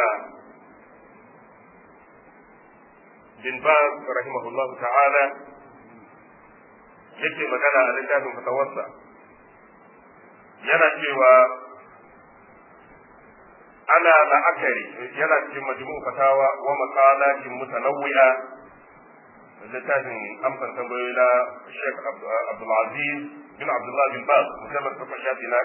bin baz rahimahullah ta'ala yake magana a littafin fatawarsa yana cewa ana la'akari yana cikin majmu fatawa wa maqalatin mutanawwi'a littafin amsan tambayoyi na Sheikh Abdul Aziz bin Abdullah bin Baz musamman ta shafi na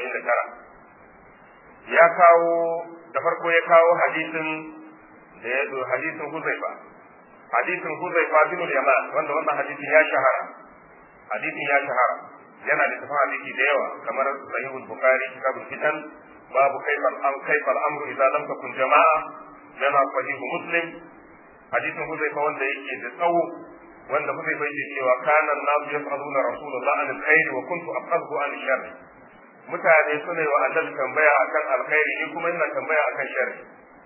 179 ya kawo da farko ya kawo hadisin da ya zo hadisin Huzaifa hadisin Huzaifa bin Yaman wanda wannan hadisin ya shahara hadisin ya shahara yana da tafan hadisi da yawa kamar sahihul bukhari kitabul fitan babu kayfal am kayfal amru idza lam takun jama'a yana sahihu muslim hadisin huzaifa wanda yake da tsawo wanda huzaifa yake cewa kana an-nasu yas'aluna rasulullah an al-khair wa kuntu aqrabu an sharr mutane suna yi wa annabi tambaya akan alkhairi ni kuma ina tambaya akan sharri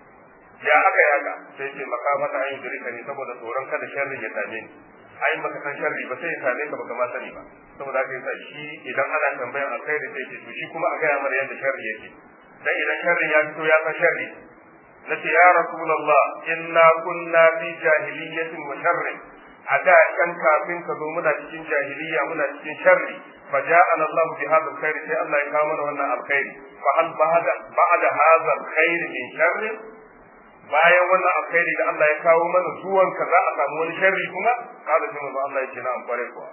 ya aka yaga sai ce makamata an yi dirika ne saboda tsoron kada sharri ya same ni ai baka san sharri ba sai ya same ka baka ma sani ba saboda haka yasa shi idan ana tambayan alkhairi sai ce to shi kuma a gaya mana yadda sharri yake dan idan sharri ya fito ya san sharri nace ya rasulullah inna kunna fi jahiliyyatin wa sharrin a da kan kafin ka zo muna cikin jahiliya muna cikin sharri fa ja'ana Allah bi hadha alkhair sai Allah ya kawo mana wannan alkhairi fa hal ba'da ba'da hadha alkhair min sharri bayan wannan alkhairi da Allah ya kawo mana zuwan ka za a samu wani sharri kuma kada sai manzo Allah ya ce na amfare kuwa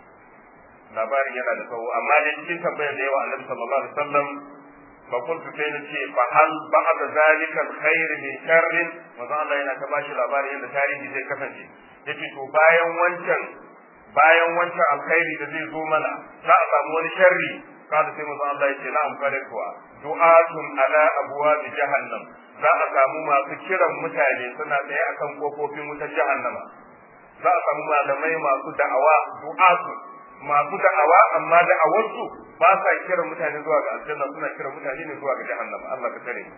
labarin yana da tsawo amma dai cikin tambayar da yawa Annabi sallallahu alaihi wasallam fa kuntu sai na ce fa hal ba'da zalika alkhair min sharrin manzo Allah yana ta bashi labarin yadda tarihi zai kasance yace to bayan wancan bayan wancan alkhairi da zai zo mana za a samu wani sharri kada sai manzo Allah ya ce na amfare kuwa du'atun ala abwab jahannam za a samu masu kiran mutane suna tsaye akan kofofin wutar jahannama za a samu malamai masu da'awa du'atu masu da'awa amma da'awarsu ba sa kiran mutane zuwa ga aljanna suna kiran mutane ne zuwa ga jahannama Allah ka tare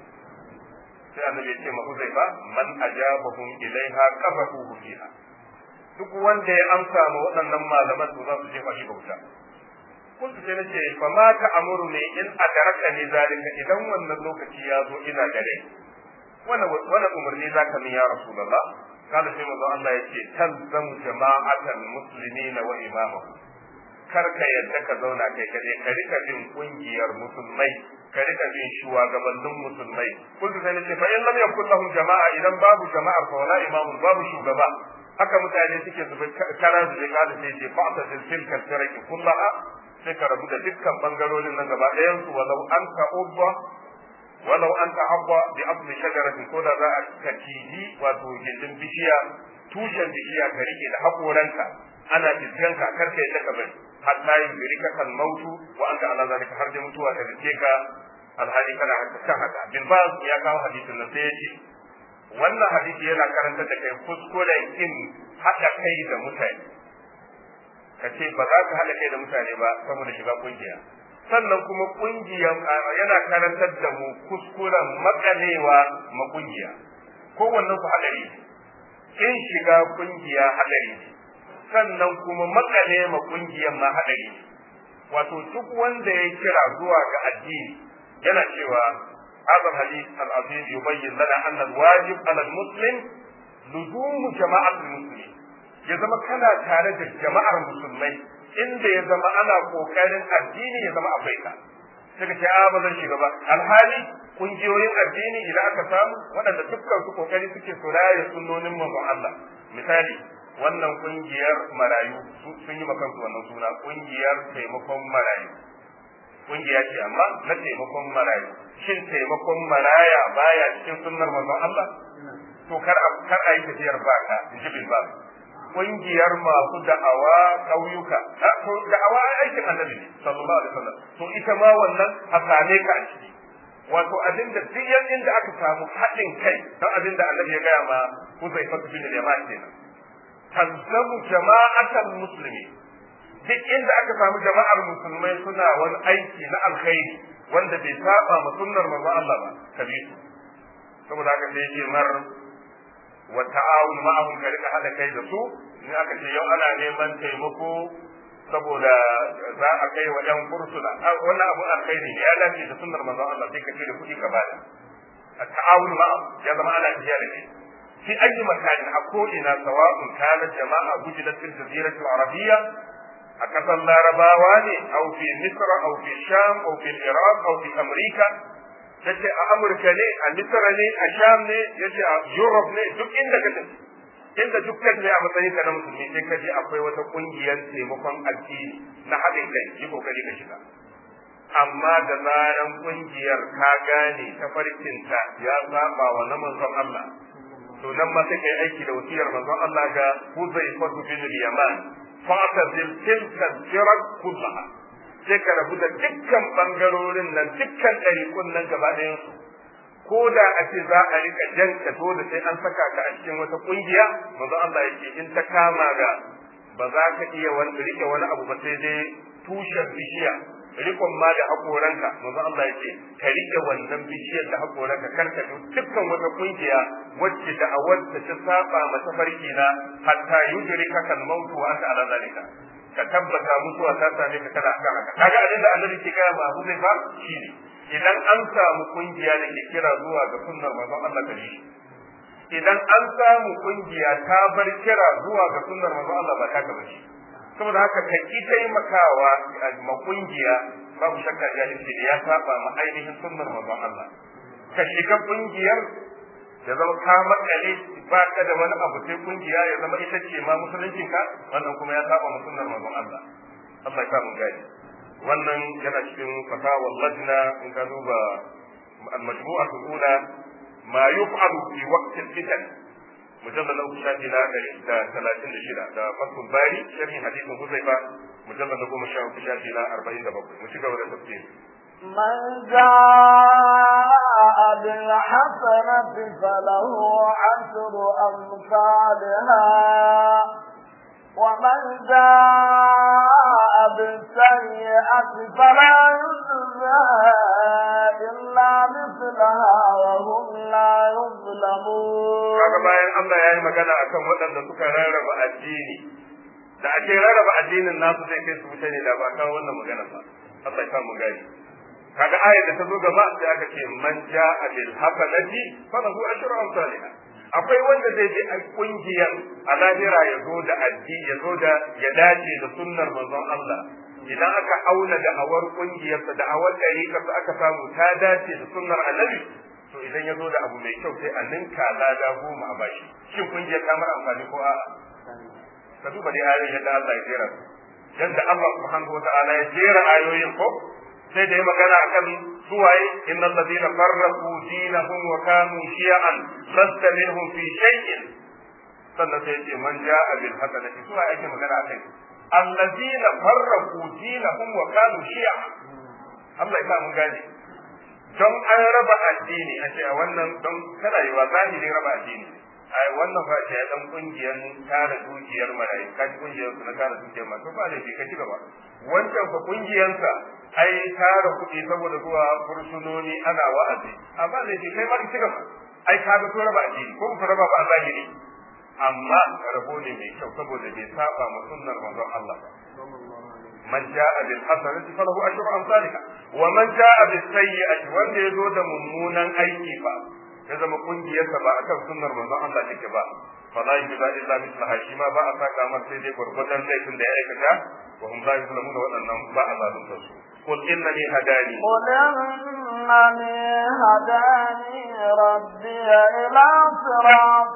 sai annabi ya ce ma Huzaifa man ajabahum ilaiha qafafuhu fiha duk wanda ya amsa ma waɗannan malaman to za su jefa shi ga wuta kuntu sai nace fa ma ta amuru ne in adaraka ne zalika idan wannan lokaci ya zo ina gare wani wani umarni zaka min ya rasulullah kada sai manzo Allah yace talzam jama'atal muslimina wa imamahum kar ka yadda ka zauna kai kaje ka rika bin kungiyar musulmai ka rika bin shugabannin musulmai kuntu sai nace fa in lam yakul lahum jama'a idan babu jama'ar fa wala imamun babu shugaba haka mutane suke zuba karan su kada sai ce fa'ta tilka taraki kullaha sai ka rabu da dukkan bangarorin nan gaba ɗayan su walau an ta'ubba walau an ta'abba bi asli shajaratin ko da za a ka ciji wato gindin bishiya tushen bishiya ka rike da hakoranka ana fiskanka kar ka yadda ka bari hatta yin biri ka kan mautu wa anta ala zalika har da mutuwa ta rike ka alhali kana kan haka bin ba ya kawo hadisin nan sai ya ce wannan hadisi yana karantar da kai kuskuren in haɗa kai da mutane ka ce ba za ka haɗa kai da mutane ba saboda shiga kungiya sannan kuma kungiyan yana karantar da mu kuskuren makalewa ma kungiya kowannen su haɗari in shiga kungiya haɗari sannan kuma makale ma kungiyan ma haɗari wato duk wanda ya kira zuwa ga addini yana cewa هذا الحديث العظيم يبين لنا أن الواجب على المسلم لزوم جماعة المسلمين ya zama kana tare da jama'ar musulmai inda ya zama ana kokarin addini ya zama akwai ka daga ce a ba zan shiga ba alhali kungiyoyin addini idan aka samu waɗanda dukkan su kokari suke su raya sunnonin manzon Allah misali wannan kungiyar marayu sun yi makan su wannan suna kungiyar taimakon marayu kungiya ce amma na taimakon marayu shin taimakon maraya baya cikin sunnar manzon Allah to kar a kar a yi tafiyar baka in ji bin ba kungiyar masu da'awa ƙauyuka to da'awa ai aikin annabi ne sallallahu alaihi wasallam to ita ma wannan a same ka a ciki wato abin da duk inda aka samu haɗin kai don abin da annabi ya gaya ma Huzaifa bin al-Yaman kenan talzamu jama'atal muslimi duk inda aka samu jama'ar musulmai suna wani aiki na alkhairi wanda bai saba ma sunnar manzon Allah ba kabisu saboda haka sai yake mar wa ta'awun ma'ahum ka rika hada kai da su in aka ce yau ana neman taimako saboda za a kai wa yan kursuna wannan abu alkhairi ne ya dace da sunnar manzon Allah sai ka ce da kuɗi ka bada ta'awun ma'ahum ya zama ana tafiya da kai في أي مكان أقولنا سواء كانت جماعة وجدت في الجزيرة العربية أكثر لارباواني أو في مصر أو في الشام أو في العراق أو في أمريكا yace a Amurka ne a Misra ne a Sham ne yace a Europe ne duk inda ka tafi inda duk ka a matsayin ka na musulmi sai ka je akwai wata kungiyar taimakon addini na haɗin kai yi kokari ka shiga amma da zaran kungiyar ka gane tafarkinta ya saba wa na manzon Allah to nan ma sai kai aiki da wasiyar manzon Allah ga Huzaifa bin Yaman fa'tazil tilka al-firaq kullaha sai ka rabu da dukkan bangarorin nan dukkan ɗariƙun nan gaba ɗayan su ko da a ce za a rika jan ka dole sai an saka ka a cikin wata kungiya manzo Allah yake in ta kama ga ba za ka iya wani rike wani abu ba sai dai tushen bishiya rikon ma da hakoranka manzo Allah yake ka rike wannan bishiyar da hakoranka karka dukkan wata kungiya wacce da awadda ta saba mata farki na hatta yudrika kal mautu wa anta ala zalika ka tabbata mutuwa ta same ka kana akan haka kaga abin da annabi ke gaya ma Abu Zaifa shine idan an samu kungiya da ke kira zuwa ga sunnar manzon Allah gare shi idan an samu kungiya ta bar kira zuwa ga sunnar manzon Allah ba ta gaba shi saboda haka ka ki taimakawa ma kungiya babu shakka jahilci da ya saba ma ainihin sunnar manzon Allah ka shiga kungiyar ya zama ka makale ba ka da wani abu sai kungiya ya zama ita ce ma musuluncin ka wannan kuma ya saba ma sunnar manzon Allah Allah ya sa mu gani wannan yana cikin fatawar lajna in ka duba al-majmu'a al-ula ma yuf'alu fi waqti al-fitan mujallal na shafi na da talatin da shida da fatul bari sharhi hadithin huzaifa mujallal na goma sha uku shafi na arba'in da bakwai mu ci gaba da tafsiri من جاء بالحسنة فله عشر أمثالها ومن جاء بالسيئة فلا يجزى إلا مثلها وهم لا يظلمون kaga bayan Allah ya yi magana akan waɗanda suka rarraba addini da ake rarraba addinin nasu zai kai su wuce ne da ba kawo wannan magana ba Allah ya mu gani kaga ayar da ta zo gaba sai aka ce man ja'a bil hasanati falahu ashru amsalha akwai wanda zai je a kungiyar a lahira ya zo da addini ya zo da ya dace da sunnar manzon Allah idan aka auna da awar kungiyarsa da awar ɗariƙarsa aka samu ta dace da sunnar annabi to idan ya zo da abu mai kyau sai a ninka lada goma a bashi shin kungiyar ta mara amfani ko a'a ka duba dai ayoyin yadda Allah ya jera su yadda Allah subhanahu wa ta'ala ya jera ayoyin ko sai da ya magana akan suwaye innal ladina farraqu dinahum wa kanu shi'an lasta minhum fi shay'in sannan sai ce man ja'a bil hasanati suwaye ake magana akai alladina farraqu dinahum wa kanu shi'an Allah ya sa mun gane don an raba addini a ce a wannan don kada yi wa zahiri raba addini ai wannan fa ce dan kungiyar tara dukiyar marayu kaji kungiyar su na tara dukiyar ma to ba da ka ci gaba wancan fa kungiyar sa ai tara kuɗi saboda zuwa fursunoni ana wa'azi amma da kai ma ci gaba ai ka ga to raba addini ko ku raba ba zahiri amma rabo ne mai kyau saboda bai saba ma sunnar manzon Allah ba man ja'a bil hasanati falahu ashru amsalha wa man ja'a bis sayyi'ati wanda yazo da mummunan aiki fa ya zama kungiyarsa ba akan sunnar manzon Allah take ba fa la yujza illa mislaha shi ma ba a saka mar sai dai gurgurdan laifin da ya aikata wa hum la yuzlamun da waɗannan ba a zalunta su qul innani hadani قل إنني هداني ربي إلى صراط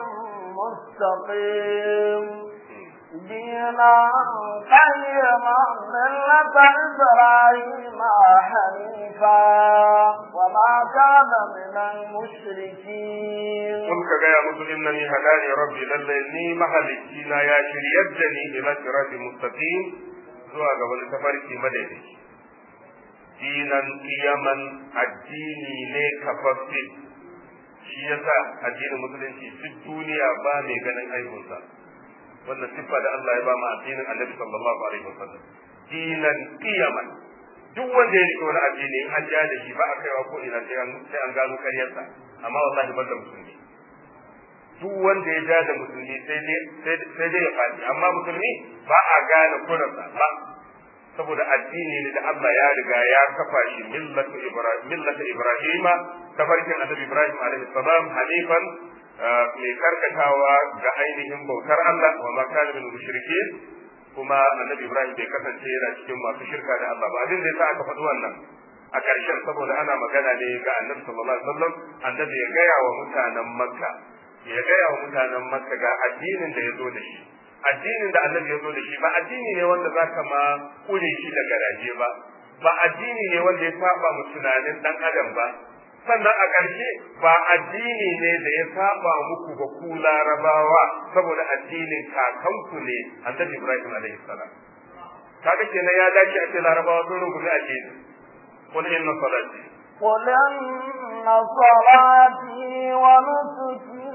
مستقيم دينا قيما ملة إبراهيم حنيفا وما كان من المشركين قل كجاية مسل إنني هداني ربي للني مهلكينا يا شريدني إلى صراط مستقيم zuwa ga wani tafarki madaidaici dinan kiyaman addini ne kafaffe shi yasa addinin musulunci duk duniya ba mai ganin aibunsa wannan siffa da Allah ya ba mu addinin Annabi sallallahu alaihi wasallam dinan qiyaman duk wanda ya rike wani addini in an ja da shi ba a kaiwa ko ina sai an sai an gano karyarsa amma wallahi ban da musulmi duk wanda ya ja da musulmi sai dai sai dai ya faɗi amma musulmi ba a gane kurarsa ba saboda addini ne da Allah ya riga ya kafa shi millatu ibrahim millatu ibrahima tafarkin annabi ibrahim alaihi salam hanifan mai karkatawa ga ainihin bautar Allah wa ma kana min mushrikin kuma annabi Ibrahim bai kasance yana cikin masu shirka da Allah ba abin da yasa aka faɗi wannan a ƙarshen saboda ana magana ne ga annabi sallallahu alaihi wasallam annabi ya gaya wa mutanen Makka ya gaya wa mutanen Makka ga addinin da ya zo da shi addinin da annabi ya zo da shi ba addini ne wanda zaka ma kure shi da garaje ba ba addini ne wanda ya saba mu tunanin dan adam ba sannan a ƙarshe ba addini ne da ya saba muku ba ku larabawa saboda addinin kakanku ne annabi Ibrahim alaihi salam kaga kenan ya dace a ce larabawa sun rungumi addini qul inna salati قل إن صلاتي ونسكي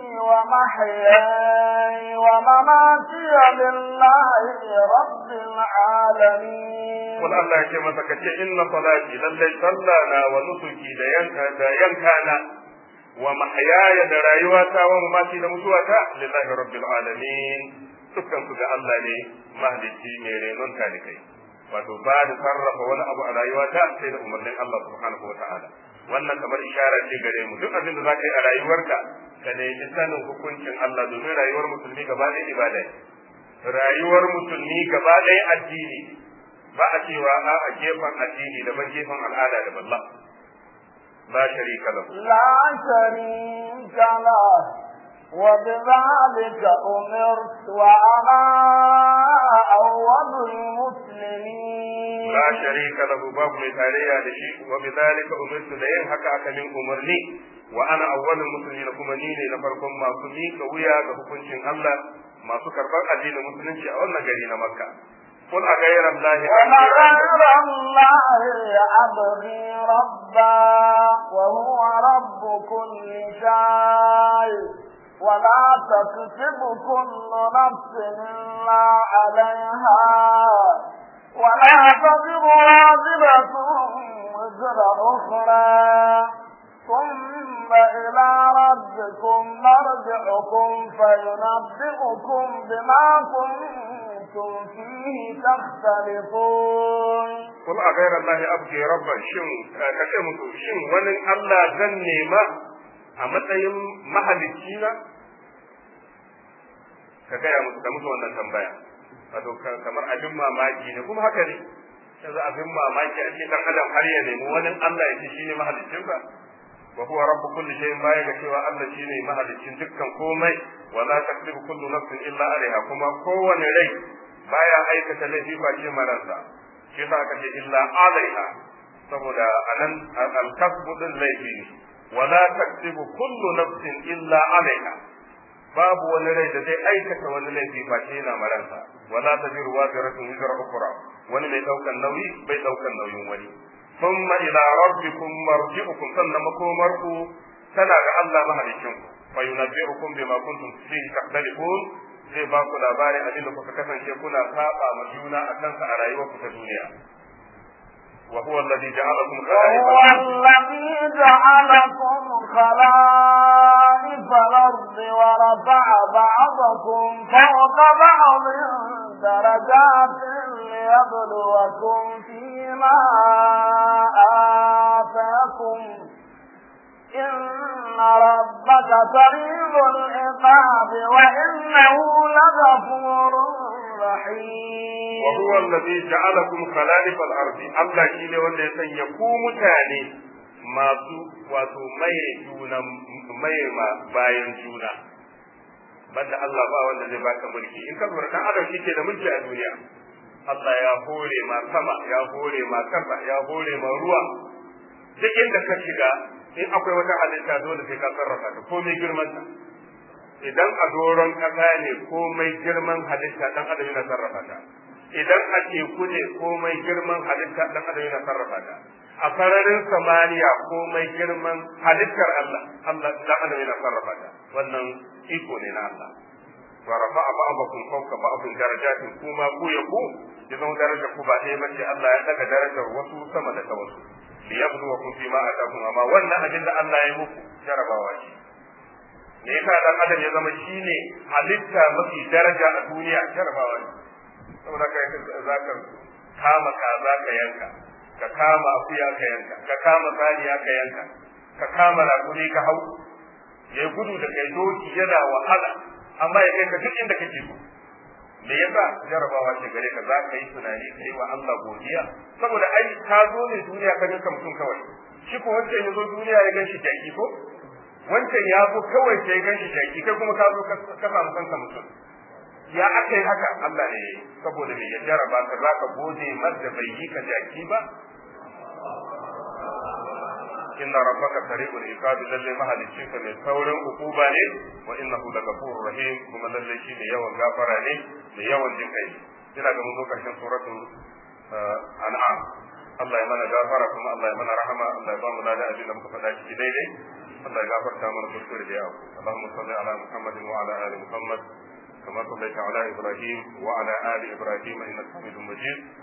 ومحياي ومماتي لله رب العالمين قل الله يكي masa kace inna salati lallai sallana wa nusuki da yanka da yankana wa mahyaya da rayuwata wa mamati da mutuwata lillahi rabbil alamin dukkan su ga Allah ne mahalicci mai renon talikai wato ba da sarrafa wani abu a rayuwata sai da umarnin Allah subhanahu wa ta'ala wannan kamar ishara ce gare mu duk abin da za ka yi a rayuwarka ka nemi sanin hukuncin Allah domin rayuwar musulmi gaba ɗaya ibada ne rayuwar musulmi gaba ɗaya addini ba a cewa a a gefen addini daban gefen al'ada daban la la sharika lahu لا شريك له وبذلك أمرت وأنا أول المسلمين la sharika lahu babu mai tarayya da shi wa bidhalika umirtu da yin haka aka min umarni wa ana awwalul muslimin kuma ni ne na farkon masu miƙa wuya ga hukuncin Allah masu karɓar addinin musulunci a wannan gari na Makka قل أغير الله وغير الله أبغي ربا وهو رب كل شيء ولا تكسب كل نفس إلا عليها ولا تزر واجبة وزر أخرى ثم إلى ربكم مرجعكم فينبئكم بما كنتم فيه تختلفون قل أغير الله أبغي ربا شن كشي musu shin wani Allah zan nema a matsayin mahalicci na ka gaya musu ka musu wannan tambaya wato kamar abin mamaki ne kuma haka ne yanzu abin mamaki a ce dan adam har ya nemi wani Allah ya ce shine mahaliccinsa wa huwa rabbu kulli shay'in baya ga cewa Allah shine mahaliccin dukkan komai wa la takdibu kullu nafsin illa alaiha kuma kowane rai baya aikata laifi ba ce maransa shi yasa aka ce illa alaiha saboda anan al-kasbu din laifi ne wa la takdibu kullu nafsin illa alaiha babu wani rai da zai aikata wani laifi ba ce yana maransa wa la tajiru waziratun wizra ukhra wani mai daukan nauyi bai daukan nauyin wani ثم إلى ربكم مرجعكم سنة مكومركم سنة الله مهلكم فينبئكم بما كنتم فيه تختلفون zai ba ku labarin abin da kuka kasance kuna saba ma juna a kansa a rayuwarku ta duniya wa huwa alladhi ja'alakum وهو الذي جعلكم خلائف الأرض ورفع بعضكم فوق بعض درجات ليبلوكم فيما آتاكم إن ربك سريع العقاب وإنه لغفور رحيم وهو الذي جعلكم خلائف الأرض الله شيء wanda ya sanya ku mutane masu wato maye juna maye ma bayan juna banda Allah ba wanda zai baka mulki in ka lura dan adam shi ke da mulki a duniya Allah ya hore ma sama ya hore ma kasa ya hore ma ruwa duk inda ka shiga in akwai wata halitta dole sai ka sarrafa ta komai girman ta idan a doron kasa ne komai girman halitta dan adam yana sarrafa ta idan a teku ne komai girman halitta dan adam yana sarrafa ta a sararin samaniya komai girman halittar Allah Allah dan adam yana sarrafa ta wannan iko ne na Allah wa rafa'a ba'dakum fawqa ba'din darajatin kuma ku ya ku ya zama darajar ku ba ɗaya bace Allah ya daga darajar wasu sama da ta wasu liyabluwakum fi ma atakum amma wannan abin da Allah ya muku jarabawa ce me yasa dan adam ya zama shine halitta mafi daraja a duniya jarabawa ne saboda kai zaka kama kaza ka yanka ka kama akuya ka yanka ka kama saniya ka yanka ka kama rakuni ka hau ya gudu da kai doki yana wahala amma ya kai ka duk inda kake so me yasa jarabawa ce gare ka za ka yi tunani ka yi wa Allah godiya saboda ai ka zo ne duniya ka ganka mutum kawai shi ko wancan ya zo duniya ya ganshi jaki ko wancan ya zo kawai sai ya ganshi jaki kai kuma ka zo ka samu kanka mutum ya aka yi haka Allah ne saboda me ya jaraba ka za ka gode mar da bai yi ka jaki ba inna rabbaka sari'ul iqabi lalle mahalicin ka mai saurin hukuma ne wa innahu lagafurur rahim kuma lalle shi ne yawan gafara ne mai yawan jin kai ina ga mun zo karshen suratul an'am Allah ya mana gafara kuma Allah ya mana rahama Allah ya ba mu lada abin da muka faɗa ciki daidai Allah ya gafarta mana kuskure da yawa Allahumma salli ala Muhammadin wa ala ali Muhammad كما صليت على إبراهيم وعلى آل إبراهيم إنك حميد مجيد